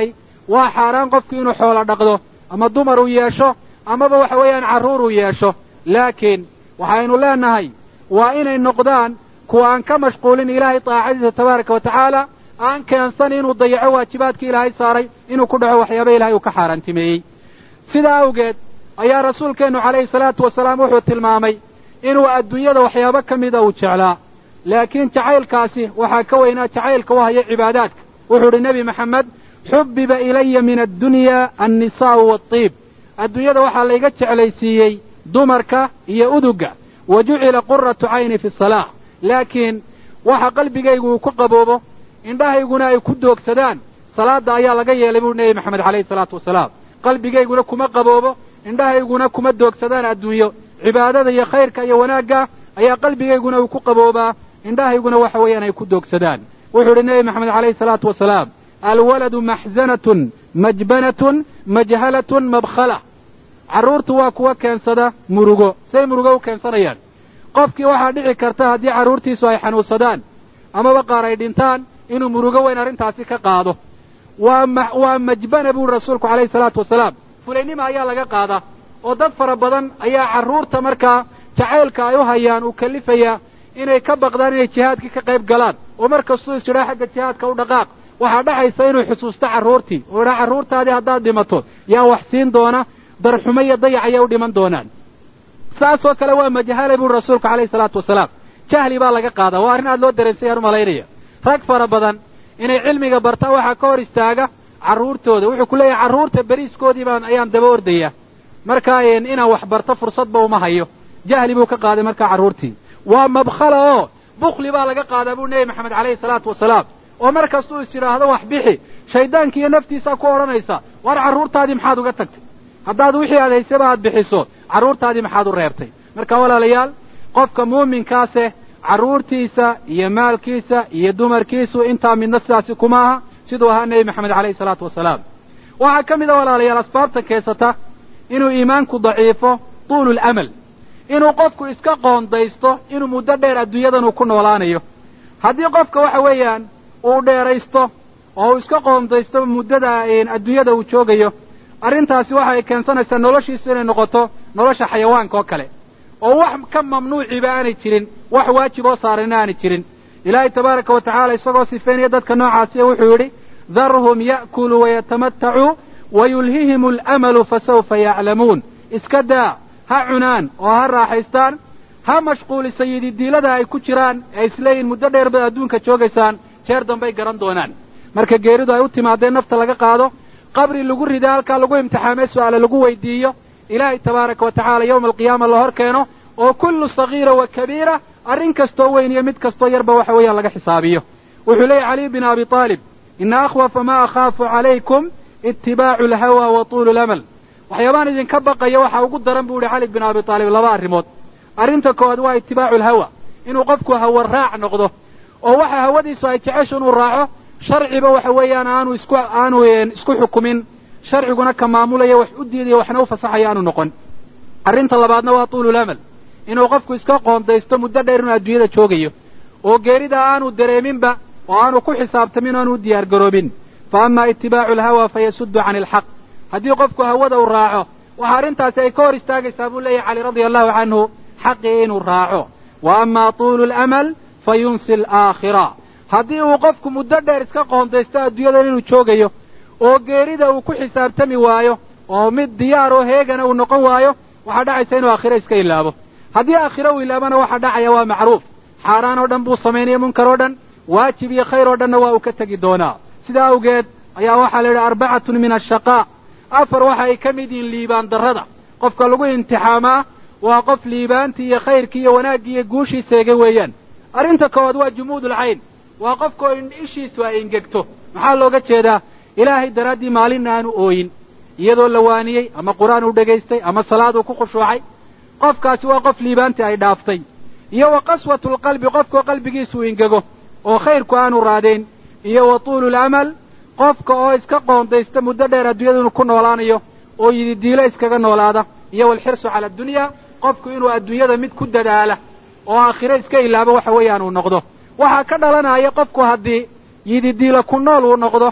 waa xaaraan qofku inuu xoolo dhaqdo ama dumar uu yeesho amaba waxa weeyaan carruur uu yeesho laakiin waxaynu leenahay waa inay noqdaan kuwa aan ka mashquulin ilaahay daacadiisa tabaaraka wa tacaala aan keensan inuu dayaco waajibaadkii ilaahay saaray inuu ku dhaco waxyaaba ilahay uu ka xaaraantimeeyey sidaa awgeed ayaa rasuulkeennu calayhi salaatu wasalaam wuxuu tilmaamay inuu adduunyada waxyaabo ka mida uu jeclaa laakiin jacaylkaasi waxaa ka weynaa jacaylka u haya cibaadaadka wuxuu idhi nebi maxamed xubbiba ilaya min addunya annisaa'u waatiib adduunyada waxaa layga jeclaysiiyey dumarka iyo uduga wa jucila quratu cayni fi salaa laakiin waxa qalbigaygu uu ku qaboobo indhahayguna ay ku doogsadaan salaadda ayaa laga yeelay buu nebi maxamed calayhi salaatu wasalaam qalbigayguna kuma qaboobo indhahayguna kuma doogsadaan adduunyo cibaadada iyo khayrka iyo wanaagga ayaa qalbigayguna uu ku qaboobaa indhahayguna waxa weeyaan ay ku doogsadaan wuxuu idhi nebi maxamed calayhi salaatu wasalaam alwaladu maxzanatun majbanatun majhalatun mabkhala carruurtu waa kuwa keensada murugo say murugo u keensanayaan qofkii waxaa dhici karta haddii carruurtiisu ay xanuunsadaan amaba qaar ay dhintaan inuu murugo weyn arrintaasi ka qaado waa ma waa majbana buuri rasuulku calayhi salaatu wasalaam fulaynima ayaa laga qaadaa oo dad fara badan ayaa carruurta markaa jacaylka ay u hayaan uu kalifayaa inay ka baqdaan inay jihaadkii ka qayb galaan oo mar kastuu is idhaa xagga jihaadka u dhaqaaq waxaa dhexaysa inuu xusuusto carruurtii oo idhaa carruurtaadii haddaad dhimato yaa wax siin doona darxumo iyo dayac ayay u dhiman doonaan saasoo kale waa majahala buuri rasuulku calayhi salaatu wasalaam jahli baa laga qaadaa waa arrin aad loo dareensayaan u malaynaya rag fara badan inay cilmiga bartaan waxaa ka hor istaaga carruurtooda wuxuu ku leeyahay carruurta beriiskoodii baan ayaan daba ordaya markaa inaan wax barto fursadba uma hayo jahli buu ka qaaday markaa carruurtii waa mabkhala oo bukli baa laga qaadaa buu nebi maxamed calayhi salaatu wasalaam oo mar kastuu is yidhaahdo wax bixi shayddaanki iyo naftiisaa ku odhanaysa war carruurtaadii maxaad uga tagtay haddaad wixii aad haysaba aad bixiso carruurtaadii maxaad u reebtay marka walaalayaal qofka muuminkaase carruurtiisa iyo maalkiisa iyo dumarkiisu intaa midna sidaasi kuma aha siduu ahaa nebi maxamed calayhi salaatu wasalaam waxaa ka mid a walaalayaal asbaabta keensata inuu iimaanku daciifo tuulu lamal inuu qofku iska qoondaysto inuu muddo dheer adduunyadan uu ku noolaanayo haddii qofka waxa weeyaan uu dheeraysto oo uu iska qoondaysto muddada adduunyada uu joogayo arrintaasi waxay keensanaysaa noloshiisu inay noqoto nolosha xayawaanka oo kale oo wax ka mamnuuciba aanay jirin wax waajib oo saarana aanay jirin ilaahay tabaaraka wa tacaala isagoo sifeynaya dadka noocaasiya wuxuu yidhi darhum ya'kuluu wayatamatacuu wayulhihim alamalu fasawfa yaclamuun iska daa ha cunaan oo ha raaxaystaan ha mashquulisa yididiilada ay ku jiraan ee isleeyihin muddo dheer baad adduunka joogaysaan jeer dambay garan doonaan marka geeridu ay u timaadeen nafta laga qaado qabri lagu rida halkaa lagu imtixaamay su-aale lagu weydiiyo ilaahay tabaaraka wa tacaala yowma alqiyaama la hor keeno oo kullu sagiira wa kabiira arrin kastoo weyn iyo mid kastoo yarba waxa weeyaan laga xisaabiyo wuxuu leeyahy caliy bin abi aalib ina akhwafa ma akhaafu calaykum itibaacu alhawa wa tuulu lamal waxyaabaan idinka baqaya waxaa ugu daran buu yihi cali bin abi aalib laba arrimood arrinta koowaad waa itibaacu alhawa inuu qofku hawa raac noqdo oo waxa hawadiisu ay jecesho inuu raaco sharciba waxa weeyaan aanu isku aanu isku xukumin sharciguna ka maamulaya wax u diidayo waxna u fasaxaya aanu noqon arrinta labaadna waa tuululamal inuu qofku iska qoondaysto muddo dheer inuu adduunyada joogayo oo geerida aanu dareeminba oo aanu ku xisaabtamin o aanu u diyaar garoobin fa ama itibaacu alhawa fayasuddu cani alxaq haddii qofku hawada uu raaco waxa arrintaasi ay ka hor istaagaysaa buu leeyahy cali radia allahu canhu xaqii inuu raaco wa ama tuulu lamal fa yunsi alaakhira haddii uu qofku muddo dheer iska qoondaysto adduunyadan inuu joogayo oo geerida uu ku xisaabtami waayo oo mid diyaar oo heegana uu noqon waayo waxaa dhacaysa inuu aakhiro iska ilaabo haddii aakhiro uu ilaabana waxaa dhacaya waa macruuf xaaraan oo dhan buu samaynaya munkar oo dhan waajib iyo khayr oo dhanna waa uu ka tegi doonaa sidaa awgeed ayaa waxaa la yidhi arbacatun min ashaqaa afar waxa ay ka mid yihiin liibaan darrada qofka lagu imtixaamaa waa qof liibaantii iyo khayrkii iyo wanaaggii iyo guushii seegay weeyaan arrinta koowaad waa jumuudulcayn waa qofkao ishiisu ay ingegto maxaa looga jeedaa ilaahay daraaddii maalinna aanu ooyin iyadoo la waaniyey ama qur-aan uu dhegaystay ama salaad uu ku khushuucay qofkaasi waa qof liibaantii ay dhaaftay iyo wa qaswatulqalbi qofkao qalbigiisu ingego oo khayrku aanu raadayn iyo wa tuululamal qofka oo iska qoondaysta muddo dheer adduunyada inuu ku noolaanayo oo yididiilo iskaga noolaada iyo walxirsu cala addunya qofku inuu adduunyada mid ku dadaala oo aakhiro iska ilaabo waxa weeyaan uu noqdo waxaa ka dhalanaya qofku haddii yididiilo ku nool uu noqdo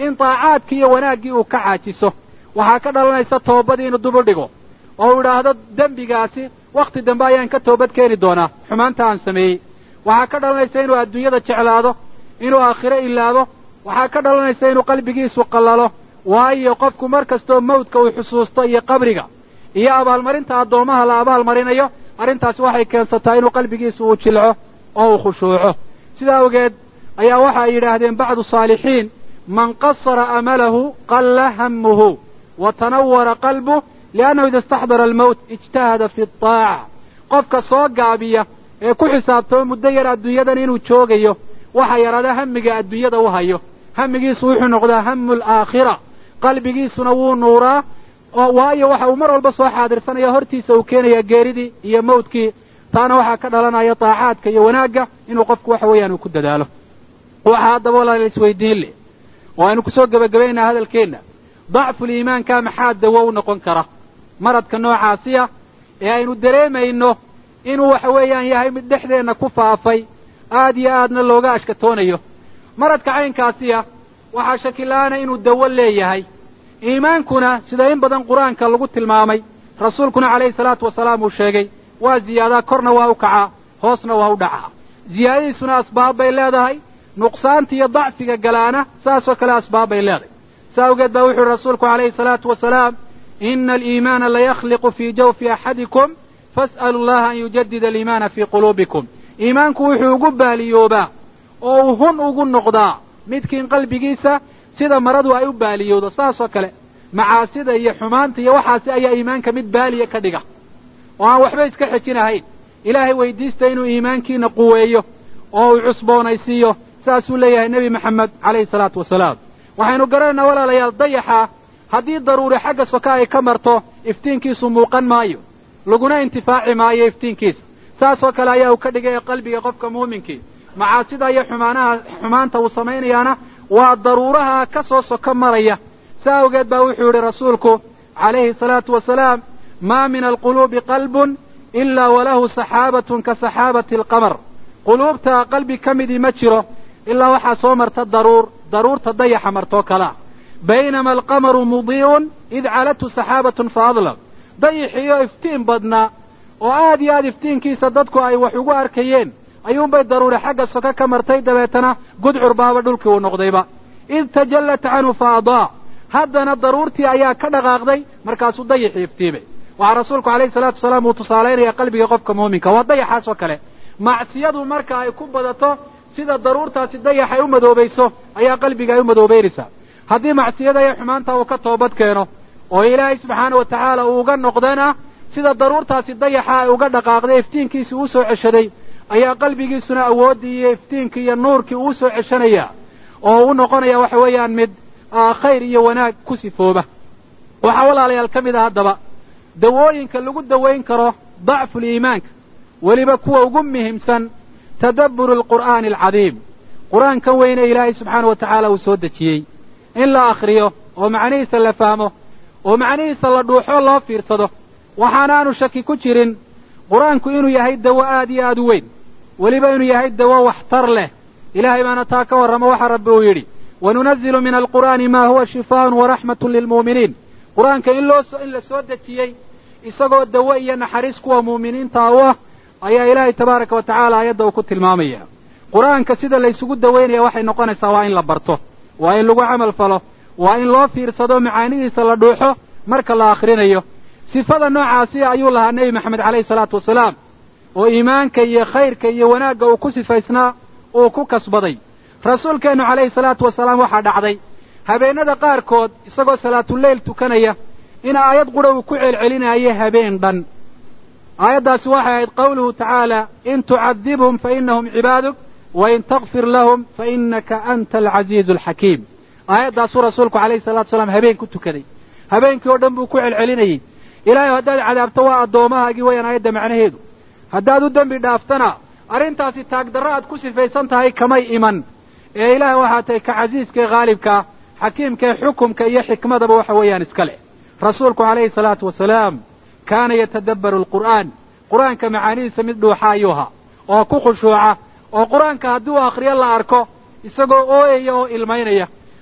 in daacaadkii iyo wanaaggii uu ka caajiso waxaa ka dhalanaysa toobadii inuu dub u dhigo oo uu idhaahdo dembigaasi wakhti dambe ayaan ka toobad keeni doonaa xumaanta aan sameeyey waxaa ka dhalanaysa inuu adduunyada jeclaado inuu aakhiro ilaabo waxaa ka dhalanaysa inuu qalbigiisu qallalo waayo qofku mar kastoo mawdka uu xusuusto iyo qabriga iyo abaalmarinta addoommaha la abaalmarinayo arrintaasi waxay keensataa inuu qalbigiisu uu jilco oo uu khushuuco sidaa awgeed ayaa waxa ay yidhaahdeen bacdu saalixiin man qasara amalahu qalla hammuhu wa tanawara qalbuh liannahu ida istaxdara almowt ijtahada fi ataaca qofka soo gaabiya ee ku xisaabtamo muddo yar adduunyadan inuu joogayo waxa yaraada hamiga adduunyada u hayo hamigiisu wuxuu noqdaa hamu alaakhira qalbigiisuna wuu nuuraa oo waayo waxa uu mar walba soo xaadirsanaya hortiisa uu keenaya geeridii iyo mawdkii taana waxaa ka dhalanaya daacaadka iyo wanaagga inuu qofku waxa weeyaan uu ku dadaalo waxa haddaba walaala isweydiin leh oo aynu kusoo gebagabaynaa hadalkeenna dacfuliimaanka maxaa dawo u noqon kara maradka noocaasiya ee aynu dareemayno inuu waxa weeyaan yahay mid dhexdeenna ku faafay aad iyo aadna looga ashkatoonayo maradka caynkaasiya waxaa shakila-aana inuu dawo leeyahay iimaankuna sida in badan qur-aanka lagu tilmaamay rasuulkuna calayhi salaatu wasalaam uu sheegay waa ziyaadaa korna waa u kacaa hoosna waa u dhacaa ziyaadadiisuna asbaab bay leedahay nuqsaanta iyo dacfiga galaana saasoo kale asbaab bay leedahay saa awgeed baa wuxu uhi rasuulku calayhi salaatu wasalaam ina aliimaana layakhliqu fii jawfi axadikum fas'alu allaha an yujadida aliimaana fii quluubikum iimaanku wuxuu ugu baaliyoobaa oo uu hun ugu noqdaa midkiin qalbigiisa sida maradu ay u baaliyowdo saasoo kale macaasida iyo xumaanta iyo waxaasi ayaa iimaanka mid baaliya ka dhiga oo aan waxba iska xejinahayn ilaahay weydiista inuu iimaankiina quweeyo oo uu cusboonaysiiyo saasuu leeyahay nebi maxamed calayhi salaatu wasalaam waxaynu garanaynaa walaalayaal dayaxa haddii daruuri xagga soka ay ka marto iftiinkiisu muuqan maayo laguna intifaaci maayo iftiinkiisa saasoo kale ayaa uu ka dhigay qalbiga qofka muuminkii macaasida iyo xumaanaha xumaanta uu samaynayaana waa daruuraha ka soo soko maraya saa awgeed baa wuxuu yidhi rasuulku calayhi salaatu wasalaam maa min alquluubi qalbun ilaa walahu saxaabatun ka saxaabati alqamar quluubta qalbi ka midii ma jiro ilaa waxaa soo marta daruur daruurta dayaxa martoo kalea baynama alqamaru mudii'un id calathu saxaabatun fa adlam dayixiyo iftiin badnaa oo aad iyo aad iftiinkiisa dadku ay wax ugu arkayeen ayuunbay daruuri xagga soko ka martay dabeetana gudcur baaba dhulkii uu noqdayba id tajallat canhu fa adaa haddana daruurtii ayaa ka dhaqaaqday markaasuu dayixii iftiimay waxaa rasuulku calayhi salaatu wasalaam uu tusaalaynaya qalbiga qofka muuminka waa dayaxaas oo kale macsiyadu marka ay ku badato sida daruurtaasi dayax ay u madoobayso ayaa qalbiga ay u madoobaynaysaa haddii macsiyada iyo xumaanta uu ka toobad keeno oo ilaahay subxaana wa tacaala uu uga noqdana sida daruurtaasi dayaxa ay uga dhaqaaqday iftiinkiisii uu soo ceshaday ayaa qalbigiisuna awooddii iyo iftiinkii iyo nuurkii uu soo ceshanaya oo u noqonaya waxa weeyaan mid khayr iyo wanaag ku sifooba waxaa walaalayaal ka mid a haddaba dawooyinka lagu dawayn karo dacful iimaanka weliba kuwa ugu muhiimsan tadabburu alqur'aani alcadiim qur-aankan weyne ilaahay subxaana wa tacaala uu soo dejiyey in la akhriyo oo macnihiisa la fahmo oo macnihiisa la dhuuxo loo fiirsado waxaanaanu shaki ku jirin qur-aanku inuu yahay dawo aad iyo aad u weyn weliba inuu yahay dawo waxtar leh ilaahay baana taa ka warramo waxa rabbi uu yidhi wanunazilu min alqur'aani ma huwa shifaaun waraxmatun lilmu'miniin qur-aanka in loo in la soo dejiyey isagoo dawo iyo naxariis kuwa muuminiinta u ah ayaa ilaahay tabaaraka wa tacaala aayadda uu ku tilmaamaya qur-aanka sida laysugu dawaynaya waxay noqonaysaa waa in la barto waa in lagu camal falo waa in loo fiirsado macaanidiisa la dhuuxo marka la akhrinayo sifada noocaasi ayuu lahaa nebi maxamed calayhi salaatu wasalaam oo iimaanka iyo khayrka iyo wanaagga uu ku sifaysnaa uu ku kasbaday rasuulkeennu calayhi salaatu wasalaam waxaa dhacday habeennada qaarkood isagoo salaatuleyl tukanaya in aayad qura uu ku celcelinaayo habeen dhan aayaddaasi waxay ahayd qawluhu tacaala in tucadibhum fa inahum cibaaduk wain takfir lahum fa inaka anta alcasiizu alxakiim aayaddaasuu rasuulku calayhi salatu wasalaam habeen ku tukaday habeenkii oo dhan buu ku celcelinayey ilaahay haddaad cadaabto waa addoomahaagii wayaan aayadda macnaheedu haddaad u dembi dhaaftana arrintaasi taagdarro aad ku sifaysan tahay kamay iman ee ilaahay waxaa tahay ka casiiska ee khaalibkaa xakiimka ee xukumka iyo xikmadaba waxa weeyaan iska leh rasuulku calayhi salaatu wasalaam kaana yatadabbaru alqur'aan qur-aanka macaanidiisa mid dhuuxa ayuu ahaa oo ku khushuuca oo qur-aanka haddii uu akhriyo la arko isagoo ooyaya oo ilmaynaya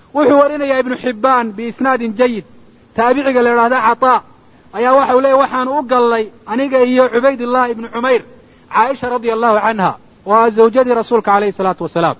wuxuu warinayaa ibnu xibbaan biisnaadin jayid taabiciga la idhahda cataa ayaa waxau leeyahy waxaanu u gallay aniga iyo cubaydullahi ibnu cumayr caaisha radia allahu canha oo ah zawjadii rasuulka calayhi salaatu wasalaam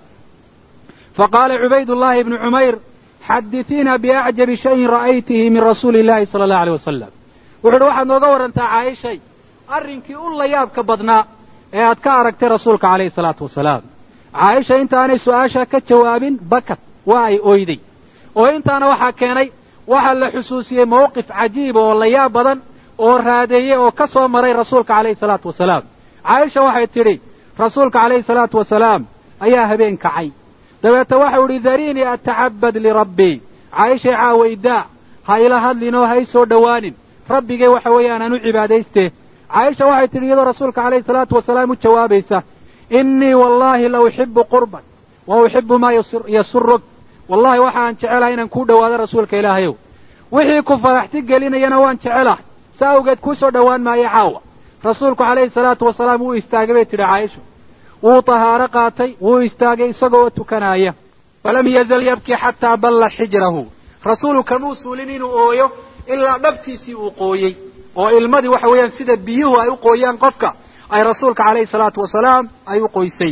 faqaala cubaydullahi ibnu cumayr xaditiina biacjabi shayin ra'aytihi min rasuuli illahi sala allahu aleyh wasalam wuxu uhi waxaad nooga warrantaa caaishay arrinkii u la yaabka badnaa ee aad ka aragtay rasuulka calayhi salaatu wasalaam caaisha intaanay su-aasha ka jawaabin bakat waa ay oyday oo intaana waxaa keenay waxaa la xusuusiyey mawqif cajiiba oo la yaab badan oo raadeeye oo ka soo maray rasuulka calayhi salaatu wasalaam caaisha waxay tidhi rasuulka calayhi salaatu wasalaam ayaa habeen kacay dabeete waxau idhi dariinii atacabad lirabbii caaishay caawaydaa ha ila hadlinoo ha ii soo dhowaanin rabbigay waxa weeyaan aan u cibaadayste caaisha waxay tidhi iyadoo rasuulka calayhi salaatu wasalaam u jawaabaysa innii wallaahi la uxibu qurban wa uxibu maa yasuruk wallahi waxaan jecelahay inaan kuu dhowaado rasuulka ilaahayow wixii ku faraxti gelinayana waan jecelahay sa awgeed kuu soo dhowaan maayo caawa rasuulku calayhi salaatu wasalaam wuu istaagay bay tidhi caaisha wuu tahaaro qaatay wuu istaagay isagoo tukanaaya falam yazal yabkii xataa balla xijrahu rasuulu kamuu suulin inuu ooyo ilaa dhabtiisii uu qooyey oo ilmadii waxa weeyaan sida biyuhu ay u qooyaan qofka ay rasuulka calayhi salaatu wasalaam ay u qoysay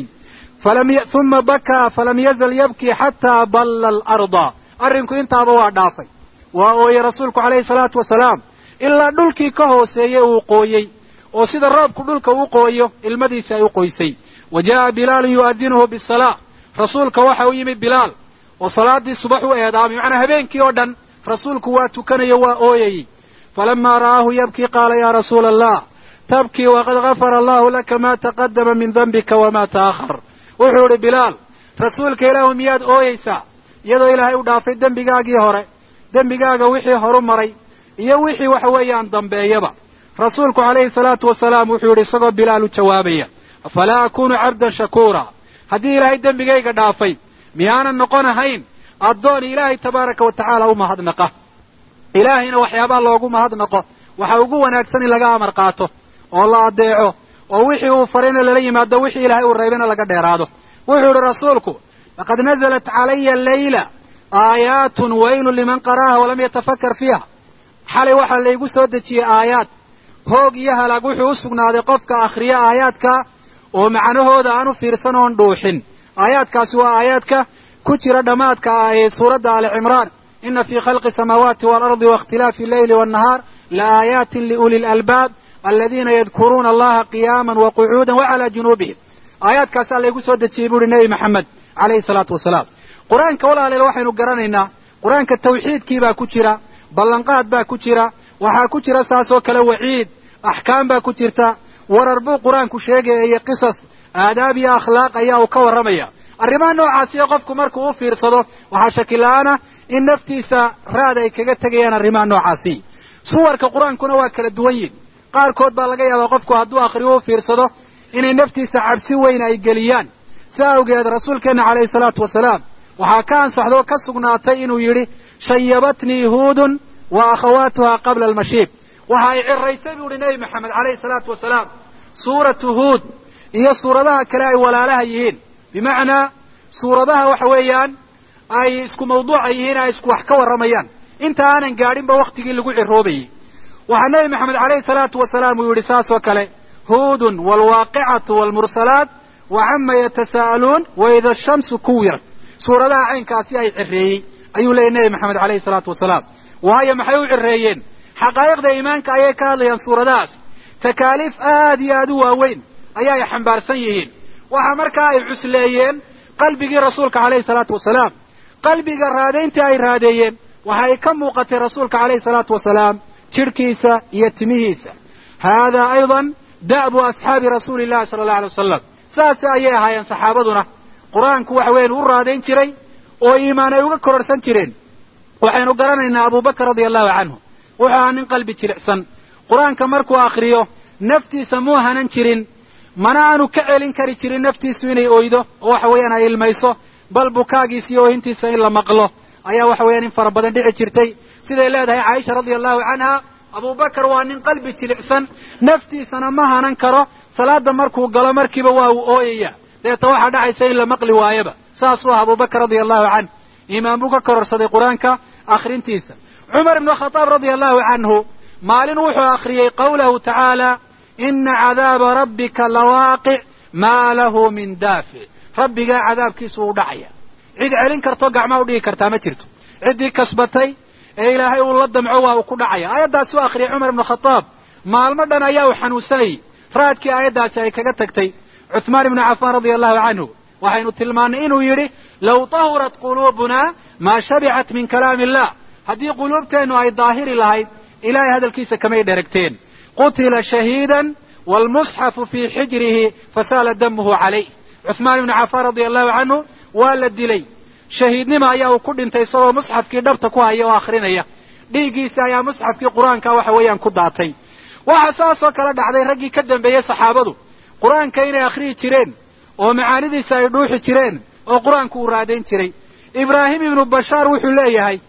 uma bakaa falam yazal yabkii xataa balla alarda arrinku intaaba waa dhaafay waa ooyey rasuulku calayhi salaatu wasalaam ilaa dhulkii ka hooseeyey uu qooyey oo sida roobku dhulka u qooyo ilmadiisi ay u qoysay wa jaa'a bilaalun yu'adinuhu bisalaa rasuulka waxa u yimi bilaal oo salaaddii subax u eedaamay macnaa habeenkii oo dhan rasuulku waa tukanayo waa ooyayey falamaa ra'aahu yabkii qaala yaa rasuula allah tabkii waqad gafara allahu laka maa taqadama min dembika wamaa ta'ahar wuxuu idhi bilaal rasuulka ilaahu miyaad ooyeysaa iyadoo ilaahay u dhaafay dembigaagii hore dembigaaga wixii horu maray iyo wixii waxa weeyaan dambeeyaba rasuulku calayhi salaatu wasalaam wuxuu yidhi isagoo bilaal u jawaabaya afalaa akunu cabdan shakuura haddii ilaahay dembigayga dhaafay miyaanan noqon ahayn addoon ilaahay tabaaraka wa tacaala u mahadnaqa ilaahayna waxyaabaha loogu mahadnaqo waxa ugu wanaagsan in laga amar qaato oo la adeeco oo wixii uu farayna lala yimaado wixii ilaahay uu reebayna laga dheeraado wuxuu idhi rasuulku laqad nazalat calaya leyla aayaatun waylun liman qara'aha walam yatafakar fiiha xalay waxaa laygu soo dejiyey aayaad hoog iyo halaag wuxuu u sugnaaday qofka akhriya aayaadka oo macnahooda aan u fiirsan oon dhuuxin aayaadkaasi waa aayaadka ku jira dhammaadka ee suuradda ali cimraan ina fii khalqi samaawaati waalardi waاkhtilaafi alleyli waannahaar laaaayaatin liuli lalbaab aladiina yadkuruuna allaha qiyaaman waqucuudan wacalaa junuubihim aayaadkaasaa laygu soo dejiyey buuhi nebi maxamed calayhi salaatu wasalaam qur-aanka walaaleel waxaynu garanaynaa qur-aanka tawxiidkii baa ku jira ballanqaad baa ku jira waxaa ku jira saas oo kale waciid axkaam baa ku jirta warar buu qur-aanku sheegaya iyo qisas aadaab iyo akhlaaq ayaa uu ka warramaya arrimaha noocaasiyo qofku markuu u fiirsado waxaa shakila-aana in naftiisa raad ay kaga tegayaan arrimaha noocaasi suwarka qur-aankuna waa kala duwan yihin qaarkood baa laga yaabaa qofku hadduu akhriyo u fiirsado inay naftiisa cabsi weyn ay geliyaan si awgeed rasuulkeenna calayhi salaatu wasalaam waxaa ka ansaxdoo ka sugnaatay inuu yidhi shayabatnii huudun wa akhawaatuha qabla almashiib waxa ay ciraysay buu ihi nebi maxamed calayhi salaatu wasalaam suuratu huud iyo suuradaha kale ay walaalaha yihiin bimacnaa suuradaha waxa weeyaan ay isku mawduuca yihiin ay isku wax ka warramayaan inta aanan gaadhinba waktigii lagu ciroobayey waxaa nebi maxamed calayhi salaatu wasalaam uu yidhi saas oo kale huudun waalwaaqicatu waalmursalaat wa cama yatasaa'aluun wa ida ashamsu kuwirat suuradaha caynkaasi ay cireeyey ayuu leeyay nebi maxamed calayhi salaatu wasalaam waayo maxay u cireeyeen xaqaa'iqda iimaanka ayay ka hadlayaan suuradahaas takaaliif aad iyo aad u waaweyn ayaa ay xambaarsan yihiin waxa markaa ay cusleeyeen qalbigii rasuulka calayhi salaatu wasalaam qalbiga raadayntii ay raadeeyeen waxa ay ka muuqatay rasuulka calayhi salaatu wasalaam jidhkiisa iyo timihiisa haadaa aydan da'bu asxaabi rasuuli illahi sala allahu alay wasalam saas ayay ahaayeen saxaabaduna qur-aanku waxa weyan u raadayn jiray oo iimaan ay uga kororhsan jireen waxaynu garanaynaa abubakar radia allahu canhu wuxuu ahaa nin qalbi jilicsan qur-aanka markuu akriyo naftiisa muu hanan jirin mana aanu ka celin kari jirin naftiisu inay oydo oo waxa weeyaan ay ilmayso bal bukaagiisa iyo oohintiisa in la maqlo ayaa waxa weeyaan in fara badan dhici jirtay siday leedahay caaisha radia allahu canha abubakar waa nin qalbi jilicsan naftiisana ma hanan karo salaada markuu galo markiiba waa uu ooyaya deeta waxaa dhacaysa in la maqli waayaba saasuu ah abubakar radia allahu canh iimaan buu ka kororsaday qur-aanka akhrintiisa cumar ibnu khadaab radia allahu canhu maalin wuxuu akhriyey qawlahu tacaala ina cadaaba rabbika lawaaqic maa lahu min daafic rabbigaa cadaabkiisu uu dhacaya cid celin karto gacmaa udhigi kartaa ma jirto ciddii kasbatay ee ilaahay uu la damco waa uu ku dhacaya aayaddaasi u akhriyay cumar ibnu khadaab maalmo dhan ayaa uu xanuunsanayay raadkii aayaddaasi ay kaga tagtay cuثmaan ibnu cafaan radia allahu canhu waxaynu tilmaannay inuu yidhi low tahurat quluubunaa maa shabicat min kalaami illah haddii quluubteennu ay daahiri lahayd ilahay hadalkiisa kamay dheragteen qutila shahiidan waalmusxafu fii xijrihi fasaala damuhu calayh cuثmaan ibnu cafaan radia allahu canhu waa la dilay shahiidnima ayaa uu ku dhintay isagoo musxafkii dhabta ku haya oo akhrinaya dhiiggiisa ayaa musxafkii qur-aanka waxa weeyaan ku daatay waxa saasoo kale dhacday raggii ka dambeeyey saxaabadu qur-aanka inay akhriyi jireen oo macaanidiisa ay dhuuxi jireen oo qur-aanku uu raadayn jiray ibraahim ibnu bashaar wuxuu leeyahay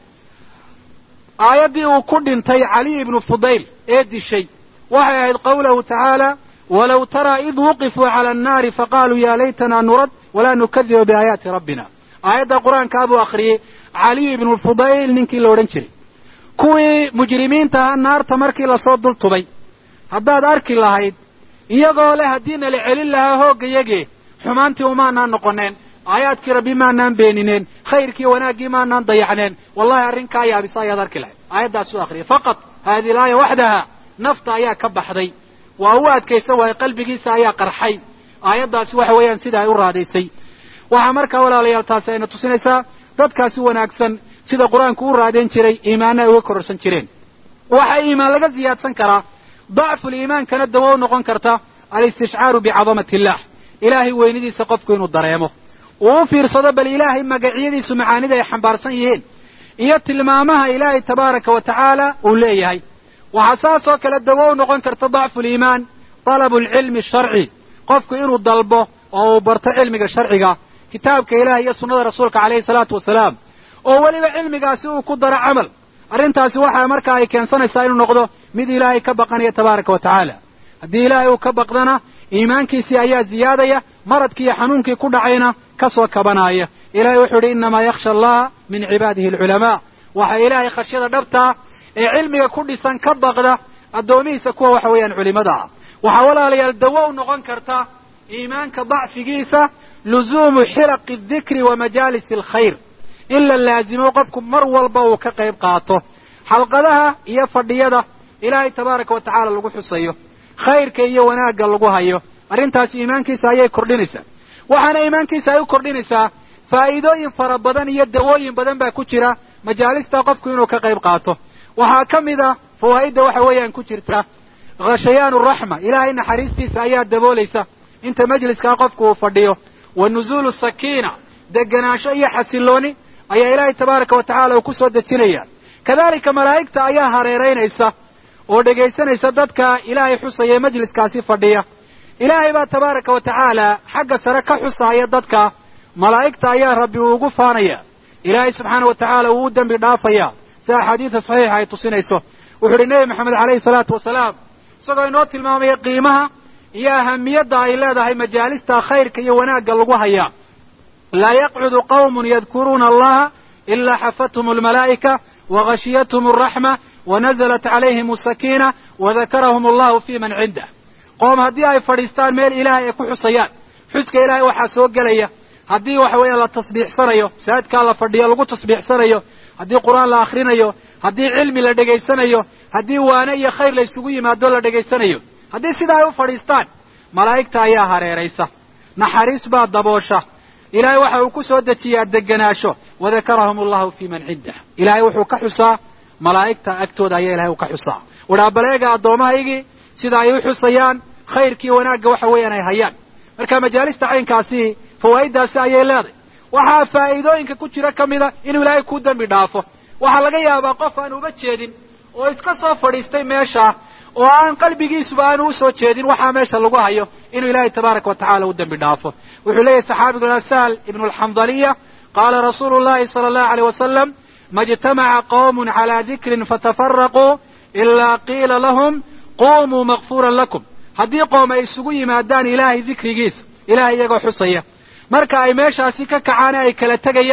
aayaddii uu ku dhintay caliy ibnu fudayl ee dishay waxay ahayd qawlahu tacaala walow taraa id wuqifuu cala annaari faqaaluu yaa laytana nurad walaa nukadiba biaayaati rabbina aayadda qur-aankaa buu akhriyey caliy ibnu fudayl ninkii la odhan jiray kuwii mujrimiintaha naarta markii lasoo dul tubay haddaad arki lahayd iyagoo leh haddiina la celin lahaa hooggayage xumaantii umaanaan noqoneen aayaadkii rabbi maanaan beenineen khayrkii wanaaggii maanaan dayacneen wallahi arrinkaa yaabisa ayaad arki lahayd aayaddaasuu akhriyay faqad haadihi laaya waxdaha nafta ayaa ka baxday waa u adkaysan waaye qalbigiisa ayaa qarxay aayaddaasi waxa weeyaan sida ay u raadaysay waxaa markaa walaalayaal taasi ayna tusinaysaa dadkaasi wanaagsan sida qur-aanku u raadayn jiray iimaana ay uga kororsan jireen waxaa iimaan laga ziyaadsan karaa dacful iimaankana dawo u noqon karta alistishcaaru bicadamati illah ilaahay weynidiisa qofku inuu dareemo uu u fiirsado bal ilaahay magacyadiisu macaanida ay xambaarsan yihiin iyo tilmaamaha ilaahay tabaaraka wa tacaala uu leeyahay waxaa saas oo kale dawo u noqon karta dacfu liimaan talabu alcilmi asharci qofku inuu dalbo oo uu barto cilmiga sharciga kitaabka ilaah iyo sunnada rasuulka calayhi salaatu wasalaam oo weliba cilmigaasi uu ku daro camal arrintaasi waxaa markaa ay keensanaysaa inuu noqdo mid ilaahay ka baqanaya tabaaraka wa tacaala haddii ilaahay uu ka baqdana iimaankiisii ayaa ziyaadaya maradkii iyo xanuunkii ku dhacayna ka soo kabanaaya ilahay wuxuu yidhi innamaa yakhsha allaha min cibaadihi alculamaa waxaa ilaahay khashyada dhabtaa ee cilmiga ku dhisan ka baqda addoomihiisa kuwa waxa weeyaan culimada ah waxaa walaalayaal dawo u noqon karta iimaanka dacfigiisa luzuumu xilaqi adikri wa majaalisi alkhayr in la laazimo qofku mar walba uu ka qayb qaato xalqadaha iyo fadhiyada ilaahay tabaaraka wa tacaala lagu xusayo khayrka iyo wanaagga lagu hayo arrintaasi iimaankiisa ayay kordhinaysaa waxaana iimaankiisa ay u kordhinaysaa faa'iidooyin fara badan iyo dawooyin badan baa ku jira majaalista qofku inuu ka qayb qaato waxaa ka mid a fawaa'idda waxa weeyaan ku jirta khashayaanu raxma ilaahay naxariistiisa ayaa daboolaysa inta majliskaa qofku uu fadhiyo wa nuzuulu sakiina degenaansho iyo xasilooni ayaa ilaahay tabaaraka wa tacala uu ku soo dejinaya kadalika malaa'igta ayaa hareeraynaysa oo dhegaysanaysa dadka ilaahay xusaya ee majliskaasi fadhiya ilaahay baa tabaaraka wa tacaala xagga sare ka xusaaya dadka malaa'igta ayaa rabbi uu ugu faanaya ilaahay subxaana wa tacaala uu u dembi dhaafaya si axaadiida saxiixa ay tusinayso wuxu uhi nebi maxamed calayhi salaatu wasalaam isagoo inoo tilmaamaya qiimaha iyo ahamiyadda ay leedahay majaalista khayrka iyo wanaagga lagu hayaa laa yaqcudu qawmun yadkuruuna allaha ilaa xafathum almalaa'ika wagashiyathm alraxma wanazalat calayhim asakiina wadakarahum allahu fi man cindah qoom haddii ay fadhiistaan meel ilaahay ay ku xusayaan xuska ilaahay waxaa soo gelaya haddii waxa weeya la tasbiixsanayo masaajidkaa la fadhiyo lagu tasbiixsanayo haddii qur-aan la akhrinayo haddii cilmi la dhegaysanayo haddii waane iyo khayr la isugu yimaado la dhegaysanayo haddii sidaa ay u fadhiistaan malaa'igta ayaa hareeraysa naxariis baa daboosha ilaahay waxa uu ku soo dejiyaa deganaasho wadakarahum allahu fi man cindah ilaahay wuxuu ka xusaa malaa'igta agtooda ayaa ilahay uu ka xusaa udhaa baleega addoomahaygii sida ay u xusayaan khayrkii wanaagga waxa weeyaan ay hayaan marka majaalista caynkaasi fawaa'iddaasi ayay leedahay waxaa faa'iidooyinka ku jira ka mida inuu ilaahay ku dembi dhaafo waxaa laga yaabaa qof aan uba jeedin oo iska soo fadhiistay meesha oo aan qalbigiisuba aanu usoo jeedin waxaa meesha lagu hayo inuu ilaahay tabaaraka wa tacala u dembi dhaafo wuxuu leeyahy saxaabigu sahl ibnu alxandaliya qaala rasuulu llahi sala allahu aleyh wasalam ma ijtamaca qawmun calaa dikrin fatafaraquu ilaa qiila lahum qumuu makfuuran lakum haddii qoom ay isugu yimaadaan ilaahay dikrigiisa ilahay iyagoo xusaya marka ay meeshaasi ka kacaan ay kala tegayaan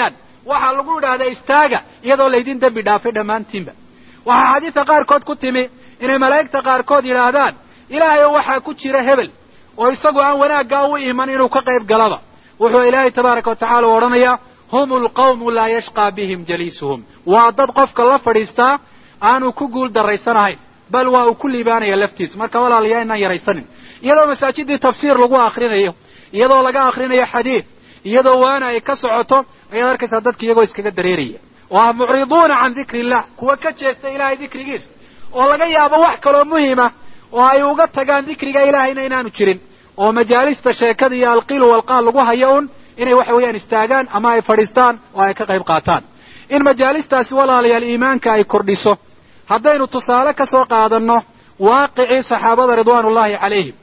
waxaa lagu idhaahdaa istaaga iyadoo laydin dembi dhaafay dhammaantiinba waxaa xadiidka qaarkood ku timi inay malaa'igta qaarkood yidhaahdaan ilaahayo waxaa ku jira hebel oo isagu aan wanaaggaa u iman inuu ka qayb galaba wuxuu ilaahay tabaaraka wa tacala u odhanayaa hum lqawmu laa yashqaa bihim jaliisuhum waa dad qofka la fadhiistaa aanu ku guul daraysanahayn bal waa uu ku liibaanaya laftiisa marka walaalayaa inaan yaraysanin iyadoo masaajidii tafsiir lagu akrinayo iyadoo laga akrinayo xadiid iyadoo waana ay ka socoto ayaad arkaysaa dadka iyagoo iskaga dareeraya oo ah mucriduuna can dikri illah kuwa ka jeesta ilahay dikrigiisa oo laga yaabo wax kaloo muhima oo ay uga tagaan dikriga ilaahayna inaanu jirin oo majaalista sheekada iyo alqiilu walqaal lagu hayo un inay waxa weeyaan istaagaan ama ay fadhiistaan oo ay ka qayb qaataan in majaalistaasi walaalayaal iimaanka ay kordhiso haddaynu tusaale ka soo qaadanno waaqicii saxaabada ridwaanullahi calayhim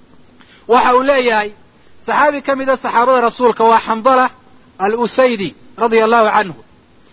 waxa uu leeyahay saxaabi ka mida saxaabada rasuulka waa xandala alusaydi radia allahu canhu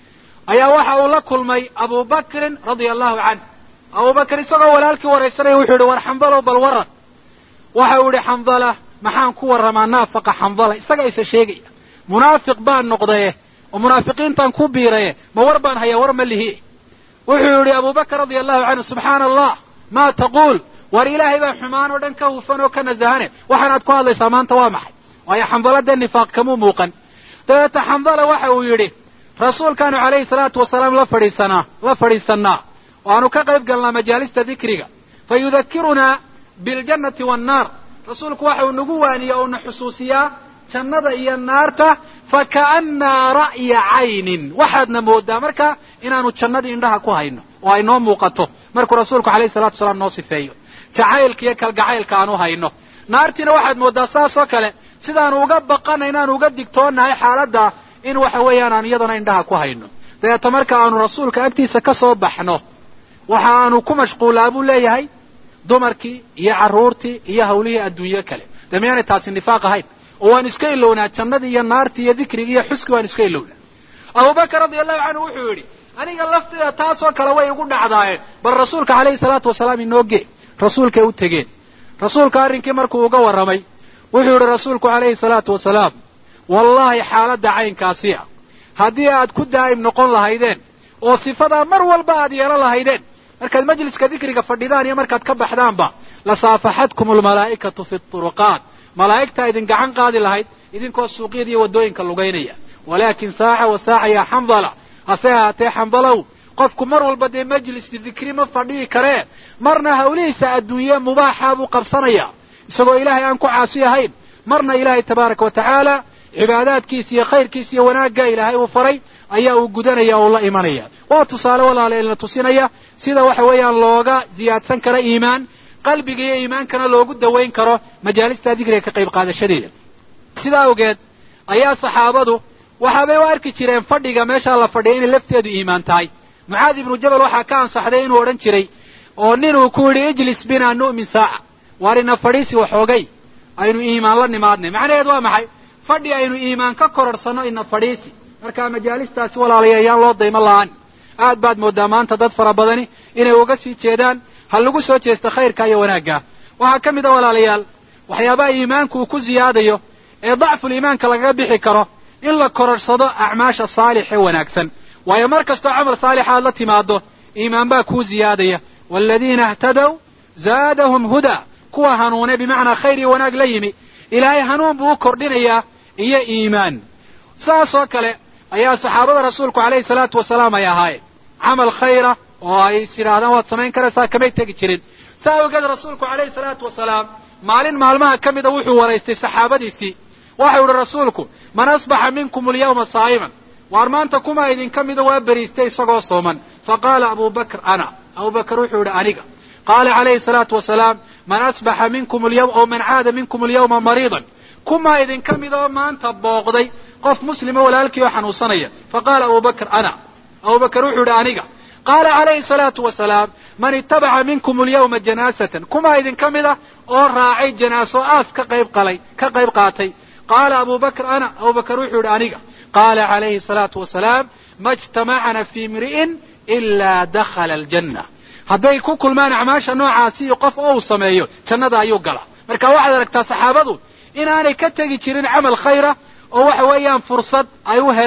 ayaa waxa uu la kulmay abu bakrin radia allahu canhu abubakr isagoo walaalkii waraysanaya wuxuu yihi war xandalow bal waran waxa uu yihi xandala maxaan ku warramaa naafaqa xandala isaga isa sheegaya munaafiq baan noqdaye oo munaafiqiintaan ku biiraye ma war baan hayaa war ma lihi wuxuu yihi abubakr radia allahu canhu subxaana allah maa taquul war ilaahay baa xumaan oo dhan ka hufan oo ka nasahane waxaanaad ku hadlaysaa maanta waa maxay waayo xandala dee nifaaq kamuu muuqan dabeeta xandala waxa uu yidhi rasuulkaanu calayhi salaatu wasalaam la fadhiisanaa la fadhiisannaa oo aanu ka qayb galnaa majaalista dikriga fa yudakirunaa biljannati wannaar rasuulku waxa uu nagu waaniya oo na xusuusiyaa jannada iyo naarta faka'annaa ra'ya caynin waxaadna moodaa marka inaanu jannadii indhaha ku hayno oo ay noo muuqato markuu rasuulku alayhi salatu wasalaam noo sifeeyo jacaylka iyo kalgacaylka aan u hayno naartiina waxaad moodaa saas oo kale sidaanu uga baqana inaanu uga digtoonahay xaaladda in waxa weeyaan aan iyadana indhaha ku hayno dabeeta marka aanu rasuulka agtiisa ka soo baxno waxa aanu ku mashquulaa buu leeyahay dumarkii iyo carruurtii iyo hawlihii adduunyo kale dee miyaanay taasi nifaaq ahayn oo waan iska ilownaa jannadii iyo naartii iyo dikrigii iyo xuskii waan iska ilownaa abubakar radia allahu canhu wuxuu yidhi aniga lafteeda taasoo kale way igu dhacdaayeen bal rasuulka calayhi salaatu wasalaam inooge rasuulkay u tegeen rasuulka arrinkii markuu uga warramay wuxuu yidhi rasuulku calayhi salaatu wasalaam wallaahi xaaladda caynkaasi ah haddii aad ku daa'im noqon lahaydeen oo sifadaa mar walba aad yeelan lahaydeen markaad majliska dikriga fadhidaan iyo markaad ka baxdaanba lasaafaxatkum almalaa'ikatu fi turuqaat malaa'igtaa idin gacan qaadi lahayd idinkoo suuqyada iyo waddooyinka lugaynaya walaakin saaca wa saaca yaa xandala hase ahaatee xandalow qofku mar walba dee majliski dikri ma fadhihi karee marna hawlihiisa adduunye mubaaxa buu qabsanayaa isagoo ilaahay aan ku caasi ahayn marna ilaahay tabaaraka wa tacaala cibaadaadkiisa iyo khayrkiisa iyo wanaagga ilaahay uu faray ayaa uu gudanaya o la imanaya waa tusaale walaalaelna tusinaya sida waxa weeyaan looga ziyaadsan karo iimaan qalbiga iyo iimaankana loogu dawayn karo majaalista dikriga ka qayb qaadashadeeda sidaa awgeed ayaa saxaabadu waxaabay u arki jireen fadhiga meeshaa la fadhiya inay lafteedu iimaan tahay mucaadi ibnu jabal waxaa ka ansaxday inuu odhan jiray oo ninuu ku yidhi ijlis bina nu'min saaca waar ina fadhiisi waxoogay aynu iimaan la nimaadnay macnaheedu waa maxay fadhi aynu iimaan ka kororhsanno ina fadhiisi markaa majaalistaasi walaalaya ayaan loo daymo la-aan aad baad moodaa maanta dad fara badani inay uga sii jeedaan ha lagu soo jeesta khayrka iyo wanaagga waxaa ka mid a walaalayaal waxyaabaha iimaanku uu ku ziyaadayo ee dacful iimaanka lagaga bixi karo in la kororhsado acmaasha saalix ee wanaagsan waayo mar kastoo camal saalixa aad la timaado iimaan baa kuu ziyaadaya waaladiina ihtadow zaadahum hudaa kuwa hanuune bimacnaa khayr iyo wanaag la yimi ilaahay hanuun buu u kordhinayaa iyo iimaan saas oo kale ayaa saxaabada rasuulku calayhi salaatu wasalaam ay ahaayeen camal khayra oo ay is yidhaahdaan waad samayn karaysaa kamay tegi jirin saa awgeed rasuulku calayhi salaatu wasalaam maalin maalmaha ka mida wuxuu waraystay saxaabadiisii waxau ihi rasuulku man asbaxa minkum alyawma saa'iman waar maanta kuma idinka mida waa beriistay isagoo sooman faqaala abu bakr ana abu bakr wuxuu yihi aniga qaala calayhi salaatu wasalaam man asbaxa minkum alyawm oo man caada minkum alyawma mariidan kuma idinka mid oo maanta booqday qof muslima walaalkii oo xanuunsanaya faqaala abu bakr ana abu bakr wuxuu yihi aniga qaala calayhi salaatu wasalaam man itabaca minkum alyawma janaasatan kuma idinka mid ah oo raacay janaaso aas ka qayb qalay ka qayb qaatay qaala abu bakr ana abu bakr wuxuu yihi aniga qaala calayhi salaatu wasalaam ma ijtamacna fii imri'in ilaa dakhala aljanna hadday ku kulmaan acmaasha noocaasi iyo qof oo uu sameeyo jannada ayuu galaa marka waxaad aragtaa saxaabadu inaanay ka tegi jirin camal khayra oo waxa weeyaan fursad ay u heleen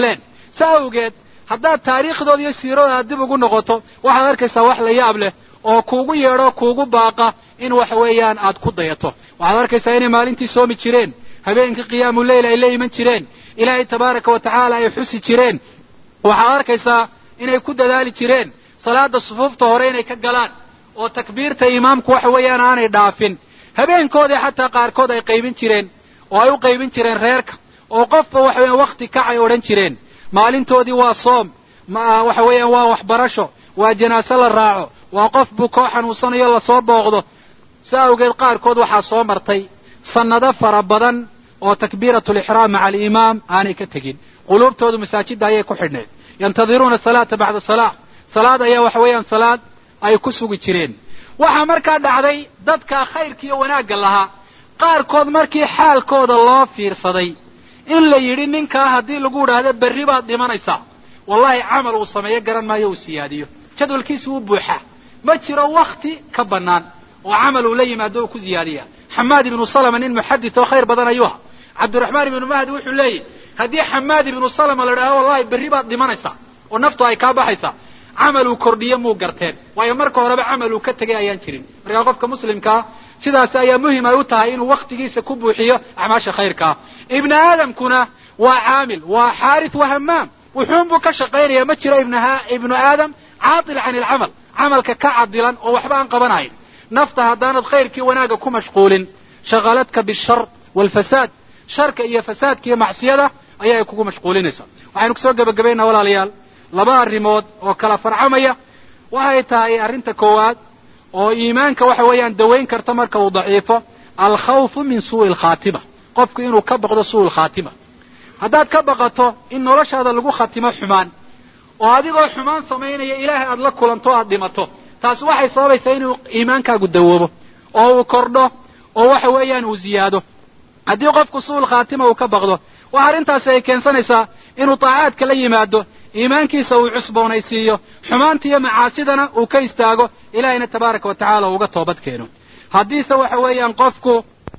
saa awgeed haddaad taariikhdooda iyo siiradooda aad dib ugu noqoto waxaad arkaysaa wax la yaab leh oo kuugu yeedho kuugu baaqa in waxa weeyaan aad ku dayato waxaad arkaysaa inay maalintii soomi jireen habeenkii qiyaamu leyl ay la iman jireen ilaahay tabaaraka wa tacaala ay xusi jireen waxaad arkaysaa inay ku dadaali jireen salaada sufuufta hore inay ka galaan oo takbiirta imaamku waxa weeyaan aanay dhaafin habeenkoodii xataa qaarkood ay qaybin jireen oo ay u qaybin jireen reerka oo qofba waxa weeyaan wakti kac ay odhan jireen maalintoodii waa soom waxa weeyaan waa waxbarasho waa janaase la raaco waa qof bukoo xanuunsanayo lasoo booqdo sa awgeed qaarkood waxaa soo martay sannado fara badan oo takbiiratulixraam maca alimaam aanay ka tegin quluubtoodu masaajidda ayay ku xidhneed yantadiruuna salaata bacda salaa salaad ayaa waxa weeyaan salaad ay ku sugi jireen waxaa markaa dhacday dadka khayrka iyo wanaagga lahaa qaarkood markii xaalkooda loo fiirsaday in la yidhi ninkaa haddii lagu idhaahdo berri baad dhimanaysaa wallahi camal uu sameeyo garan maayo uu siyaadiyo jadwalkiisu u buuxaa ma jiro wakti ka bannaan oo camal uu la yimaado uu ku ziyaadiya xamaad ibnu salama nin muxadid oo khayr badan ayuu aha cabdiraxmaan ibnu mahdi wuxuu leeyahy haddii xamaad ibnu salama la idhahdo wallahi berri baad dhimanaysaa oo naftu ay kaa baxaysaa camal uu kordhiyo muu garteen waayo marka horeba camal uu ka tegay ayaan jirin markaa qofka muslimkaa sidaas ayaa muhim ay u tahay inuu waktigiisa ku buuxiyo acmaasha khayrkaa ibni aadamkuna waa caamil waa xaaris waa hamaam wuxuun buu ka shaqaynaya ma jiro ibnu aadam caatil can ilcamal camalka ka cadilan oo waxba aan qabanayn nafta haddaanad khayrkii wanaagga ku mashquulin shaqaladka bishar waalfasaad sharka iyo fasaadka iyo macsiyada ayaa kugu mashquulinaysaa waxaynu kusoo gebagabaynaa walaalayaal laba arrimood oo kala farcamaya waxay tahay arrinta koowaad oo iimaanka waxa weeyaan dawayn karta marka uu daciifo alkhawfu min suu'i alkhaatima qofku inuu ka baqdo suu'i alkhaatima haddaad ka baqato in noloshaada lagu khatimo xumaan oo adigoo xumaan samaynaya ilaahay aada la kulanto o aada dhimato taasi waxay sababaysaa inuu iimaankaagu dawoobo oo uu kordho oo waxa weeyaan uu ziyaado haddii qofku suul khaatima uu ka baqdo waxa arrintaasi ay keensanaysaa inuu taacaadka la yimaado iimaankiisa uu cusboonaysiiyo xumaanta iyo macaasidana uu ka istaago ilaahayna tabaaraka wa tacaala uga toobad keeno haddiise waxa weeyaan qofku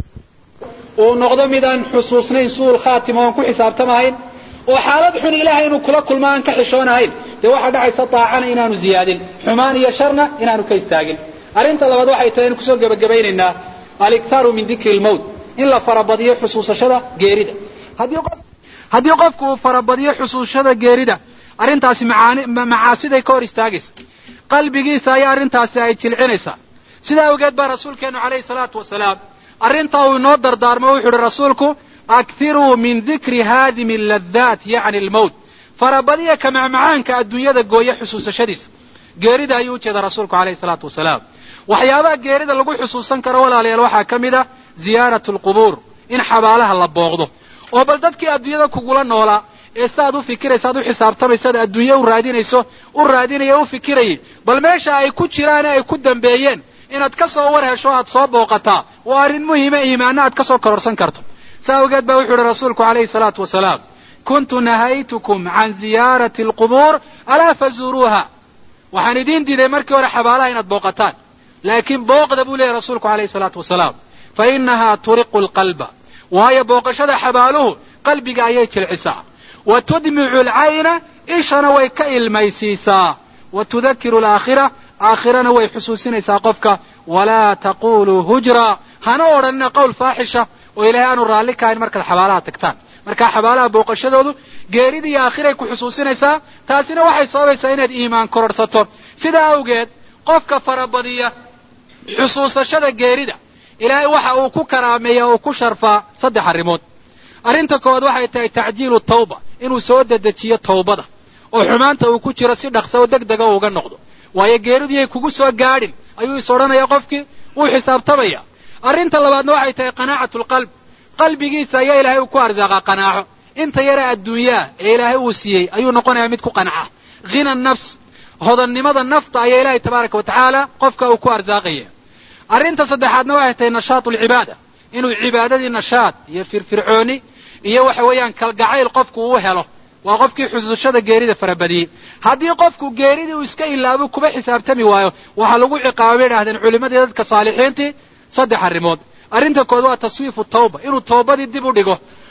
uu noqdo mid aan xusuusnayn suul khaatima oon ku xisaabtamahayn oo xaalad xun ilaahay inuu kula kulmo aan ka xishoonahayn dee waxaa dhacaysa daacana inaanu ziyaadin xumaan iyo sharna inaanu ka istaagin arrinta labaad waxay tahay inu kusoo gebagabaynaynaa aliktaaru min dikri lmowt in la farabadiyo xusuusashada geerida haddii qof haddii qofku uu farabadiyo xusuusashada geerida arrintaasi macaani macaasiday ka hor istaagaysa qalbigiisa ayaa arrintaasi ay jilcinaysaa sidaa awgeed baa rasuulkeenu calayhi salaatu wasalaam arrintaa uu inoo dardaarmo wuxu uhi rasuulku aktiruu min dikri haadimi laddaat yacni almowt farabadiya ka macmacaanka adduunyada gooya xusuusashadiisa geerida ayuu ujeeda rasuulku calayhi salaatu wasalaam waxyaabaha geerida lagu xusuusan karo walaalayaal waxaa ka mid a ziyaaratu alqubuur in xabaalaha la booqdo oo bal dadkii adduunyada kugula noolaa ee saaad u fikiraysa ad u xisaabtamaysaad adduunye u raadinayso u raadinaya u fikirayay bal meesha ay ku jiraan ay ku dambeeyeen inaad ka soo war hesho aad soo booqataa waa arrin muhima iimaana aad ka soo kororsan karto saa awgeed baa wuxuu uhi rasuulku calayhi salaatu wasalaam kuntu nahaytukum can ziyaarati alqubuur alaa fazuuruuha waxaan idiin diiday markii hore xabaalaha inaad booqataan laakiin booqda buu leeyahy rasuulku calayhi salaatu wasalaam fa inahaa turiqu alqalba waayo booqashada xabaaluhu qalbiga ayay jilcisaa wa tudmicu alcayna ishana way ka ilmaysiisaa wa tudakiru alaakhira aakhirana way xusuusinaysaa qofka walaa taquluu hujra hana odhanina qowl faaxisha oo ilaahay aanu raalli kahayn markaad xabaalaha tagtaan markaa xabaalaha booqashadoodu geerida iyo aakhiray ku xusuusinaysaa taasina waxay sababaysaa inaad iimaan kororhsato sidaa awgeed qofka farabadiya xusuusashada geerida ilaahay waxa uu ku karaameeya oo ku sharfaa saddex arrimood arrinta koowaad waxay tahay tacjiilu tawba inuu soo dedejiyo tawbada oo xumaanta uu ku jiro si dhaqsa oo deg dega uga noqdo waayo geeriduyay kugu soo gaadhin ayuu is odhanaya qofkii wuu xisaabtamaya arrinta labaadna waxay tahay qanaacatu lqalb qalbigiisa ayaa ilaahay uu ku arsaaqaa qanaaco inta yara adduunyaa ee ilaahay uu siiyey ayuu noqonayaa mid ku qanca hina nafs hodannimada nafta ayaa ilaahay tabaaraka wa tacaala qofka uu ku arsaaqaya arrinta saddexaadna waxay tahay nashaatu alcibaada inuu cibaadadii nashaad iyo firfircooni iyo waxa weeyaan kalgacayl qofku uu helo waa qofkii xusuushada geerida farabadiyey haddii qofku geeridii uu iska ilaabo kuba xisaabtami waayo waxaa lagu ciqaaba bay idhahdeen culimadii dadka saalixiintii saddex arrimood arrinta kood waa taswiifu tawba inuu toobadii dib u dhigo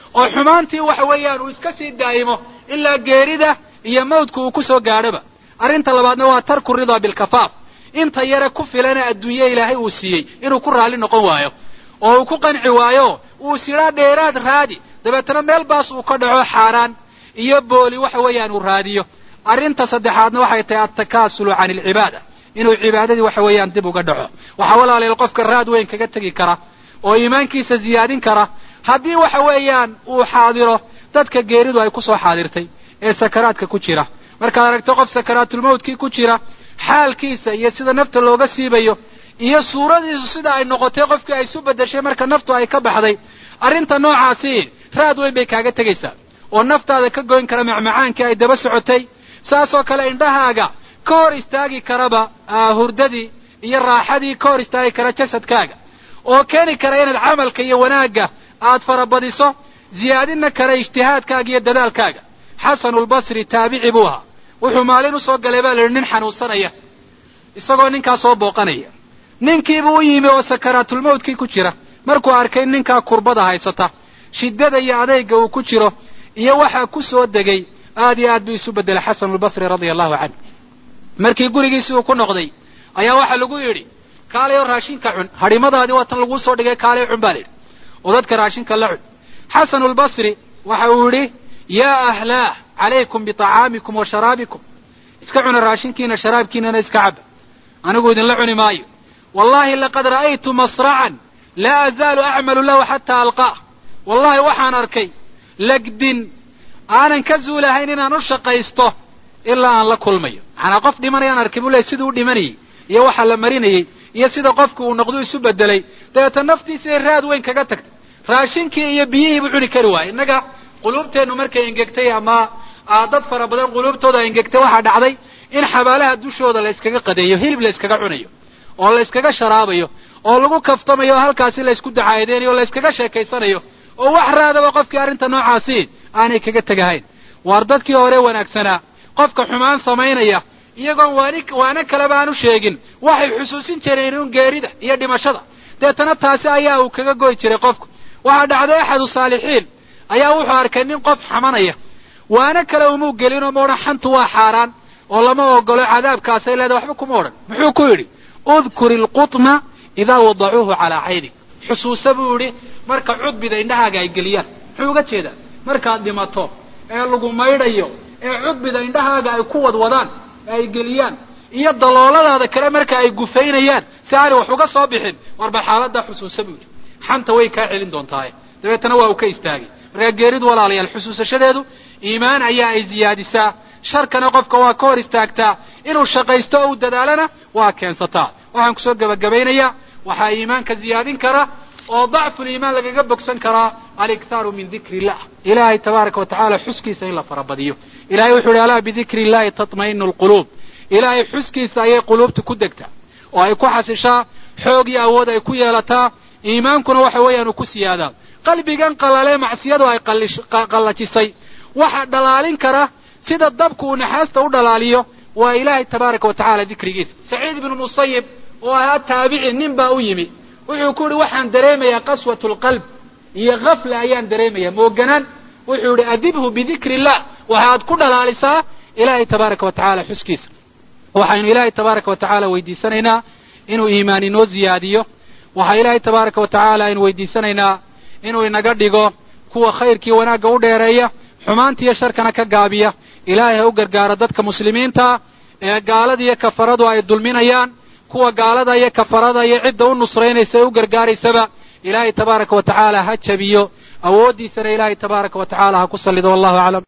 oo xumaantii waxa weeyaan uu iska sii daa'imo ilaa geerida iyo mawdka uu ku soo gaadhoba arrinta labaadna waa tarku ridaa bilkafaaf inta yare ku filana adduunye ilaahay uu siiyey inuu ku raalli noqon waayo oo uu ku qanci waayo uu sidhaa dheeraad raadi dabeetana meel baas uu ka dhaco xaaraan iyo booli waxa weeyaan uu raadiyo arrinta saddexaadna waxay tahay altakaasulu can alcibaada inuu cibaadadii waxa weeyaan dib uga dhaco waxaa walaaleel qofka raad weyn kaga tegi kara oo iimaankiisa ziyaadin kara haddii waxa weeyaan uu xaadiro dadka geeridu ay ku soo xaadirtay ee sakaraadka ku jira markaad aragto qof sakaraatulmawtkii ku jira xaalkiisa iyo sida nafta looga siibayo iyo suuradiisu sida ay noqotay qofkii ay isu beddeshay marka naftu ay ka baxday arrinta noocaasi raad weyn bay kaaga tegaysaa oo naftaada ka goyn kara macmacaankii ay daba socotay saasoo kale indhahaaga ka hor istaagi karaba hurdadii iyo raaxadii ka hor istaagi kara jasadkaaga oo keeni kara inaad camalka iyo wanaagga aad farabadiso ziyaadina kara ijtihaadkaaga iyo dadaalkaaga xasanulbasri taabici buu ahaa wuxuu maalin usoo galay baa la yidhi nin xanuunsanaya isagoo ninkaa soo booqanaya ninkiibuu u yimi oo sakaraatulmawtkii ku jira markuu arkay ninkaa kurbada haysata shiddada iyo adayga uu ku jiro iyo waxaa ku soo degay aad iyo aad buu isu beddelay xasanulbasri radia allahu canhu markii gurigiisii uu ku noqday ayaa waxaa lagu yidhi kaalayo raashinka cun hadhimadaadii waa tan laguu soo dhigay kaalayo cun baa la yidhi oo dadka raashinka la cun xasanulbasri waxa uu yidhi yaa ahlaah calaykum biطacaamikum wa sharaabikum iska cuna raashinkiina sharaabkiinana iska caba anigu idinla cuni maayo wallahi laqad ra'aytu masracan laa azaalu acmalu lahu xataa alqaah wallahi waxaan arkay legdin aanan ka zuulahayn inaan u shaqaysto ilaa aan la kulmayo macnaa qof dhimanayaan arkay buu ley siduu u dhimanayey iyo waxa la marinayey iyo sida qofku uu noqdu isu bedelay dabeeta naftiisay raad weyn kaga tagtay raashinkii iyo biyihii buu cuni kari waayey innaga quluubteennu markay engegtay ama dad fara badan quluubtooda engegtay waxaa dhacday in xabaalaha dushooda la yskaga qadeeyo hilib la yskaga cunayo oo la yskaga sharaabayo oo lagu kaftamayo oo halkaasi la ysku dacaadeynayo o la yskaga sheekaysanayo oo wax raadaba qofkii arrinta noocaasi aanay kaga tegahayn waar dadkii hore wanaagsanaa qofka xumaan samaynaya iyagoon waani waana kaleba aan u sheegin waxay xusuusin jireen un geerida iyo dhimashada deetana taasi ayaa uu kaga goy jiray qofku waxaa dhacday axadu saalixiin ayaa wuxuu arkay nin qof xamanaya waana kale umuu gelinoo ma odhan xantu waa xaaraan oo lama ogolo cadaabkaasay leedahay waxba kuma odhan muxuu ku yidhi udkur ilqutna idaa wadacuuhu calaa caynik xusuusa buu yidhi marka cudbida indhahaaga ay geliyaan muxuu uga jeedaa markaad dhimato ee lagu maydhayo ee cudbida indhahaaga ay ku wadwadaan ee ay geliyaan iyo dalooladaada kale marka ay gufaynayaan si aanay wax uga soo bixin warba xaaladaa xusuusa buu yidhi xanta way kaa celin doontaaye dabeetana waa uu ka istaagay markaa geeridu walaalayaal xusuusashadeedu iimaan ayaa ay ziyaadisaa sharkana qofka waa ka hor istaagtaa inuu shaqaysto o u dadaalana waa keensataa waxaan kusoo gebagabaynayaa waxaa iimaanka ziyaadin kara oo dacfuliimaan lagaga bogsan karaa aliktaaru min dikri illah ilaahay tabaaraka wa tacala xuskiisa in la farabadiyo ilahay wuxuu ihi alaa bidikri illahi tatma'inu alquluub ilaahay xuskiisa ayay quluubta ku degtaa oo ay ku xasishaa xoog iyo awood ay ku yeelataa iimaankuna waxa weeyaan uu ku siyaadaa qalbigan qalalee macsiyadu ay qallajisay waxa dhalaalin kara sida dabku uu naxaasta u dhalaaliyo waa ilaahay tabaaraka wa tacala dikrigiisa saciid ibnu musayib oo ahaa taabici nin baa u yimi wuxuu ku yihi waxaan dareemayaa qaswat lqalb iyo kafla ayaan dareemayaa mooganaan wuxuu yihi adibhu bidikri illah waxaad ku dhalaalisaa ilaahay tabaaraka wa tacala xuskiisa waxaynu ilaahay tabaaraka wa tacaala weydiisanaynaa inuu iimaan inoo ziyaadiyo waxaa ilaahay tabaaraka wa tacaala aynu weydiisanaynaa inuu inaga dhigo kuwa khayrkii wanaagga u dheereeya xumaantiiyo sharkana ka gaabiya ilaahay ha u gargaaro dadka muslimiinta ee gaalada iyo kafaradu ay dulminayaan kuwa gaalada iyo kafarada iyo cidda u nusraynaysa ee u gargaaraysaba ilaahay tabaaraka wa tacaala ha jabiyo awooddiisana ilaahay tabaaraka wa tacaala ha ku sallido wallahu aclam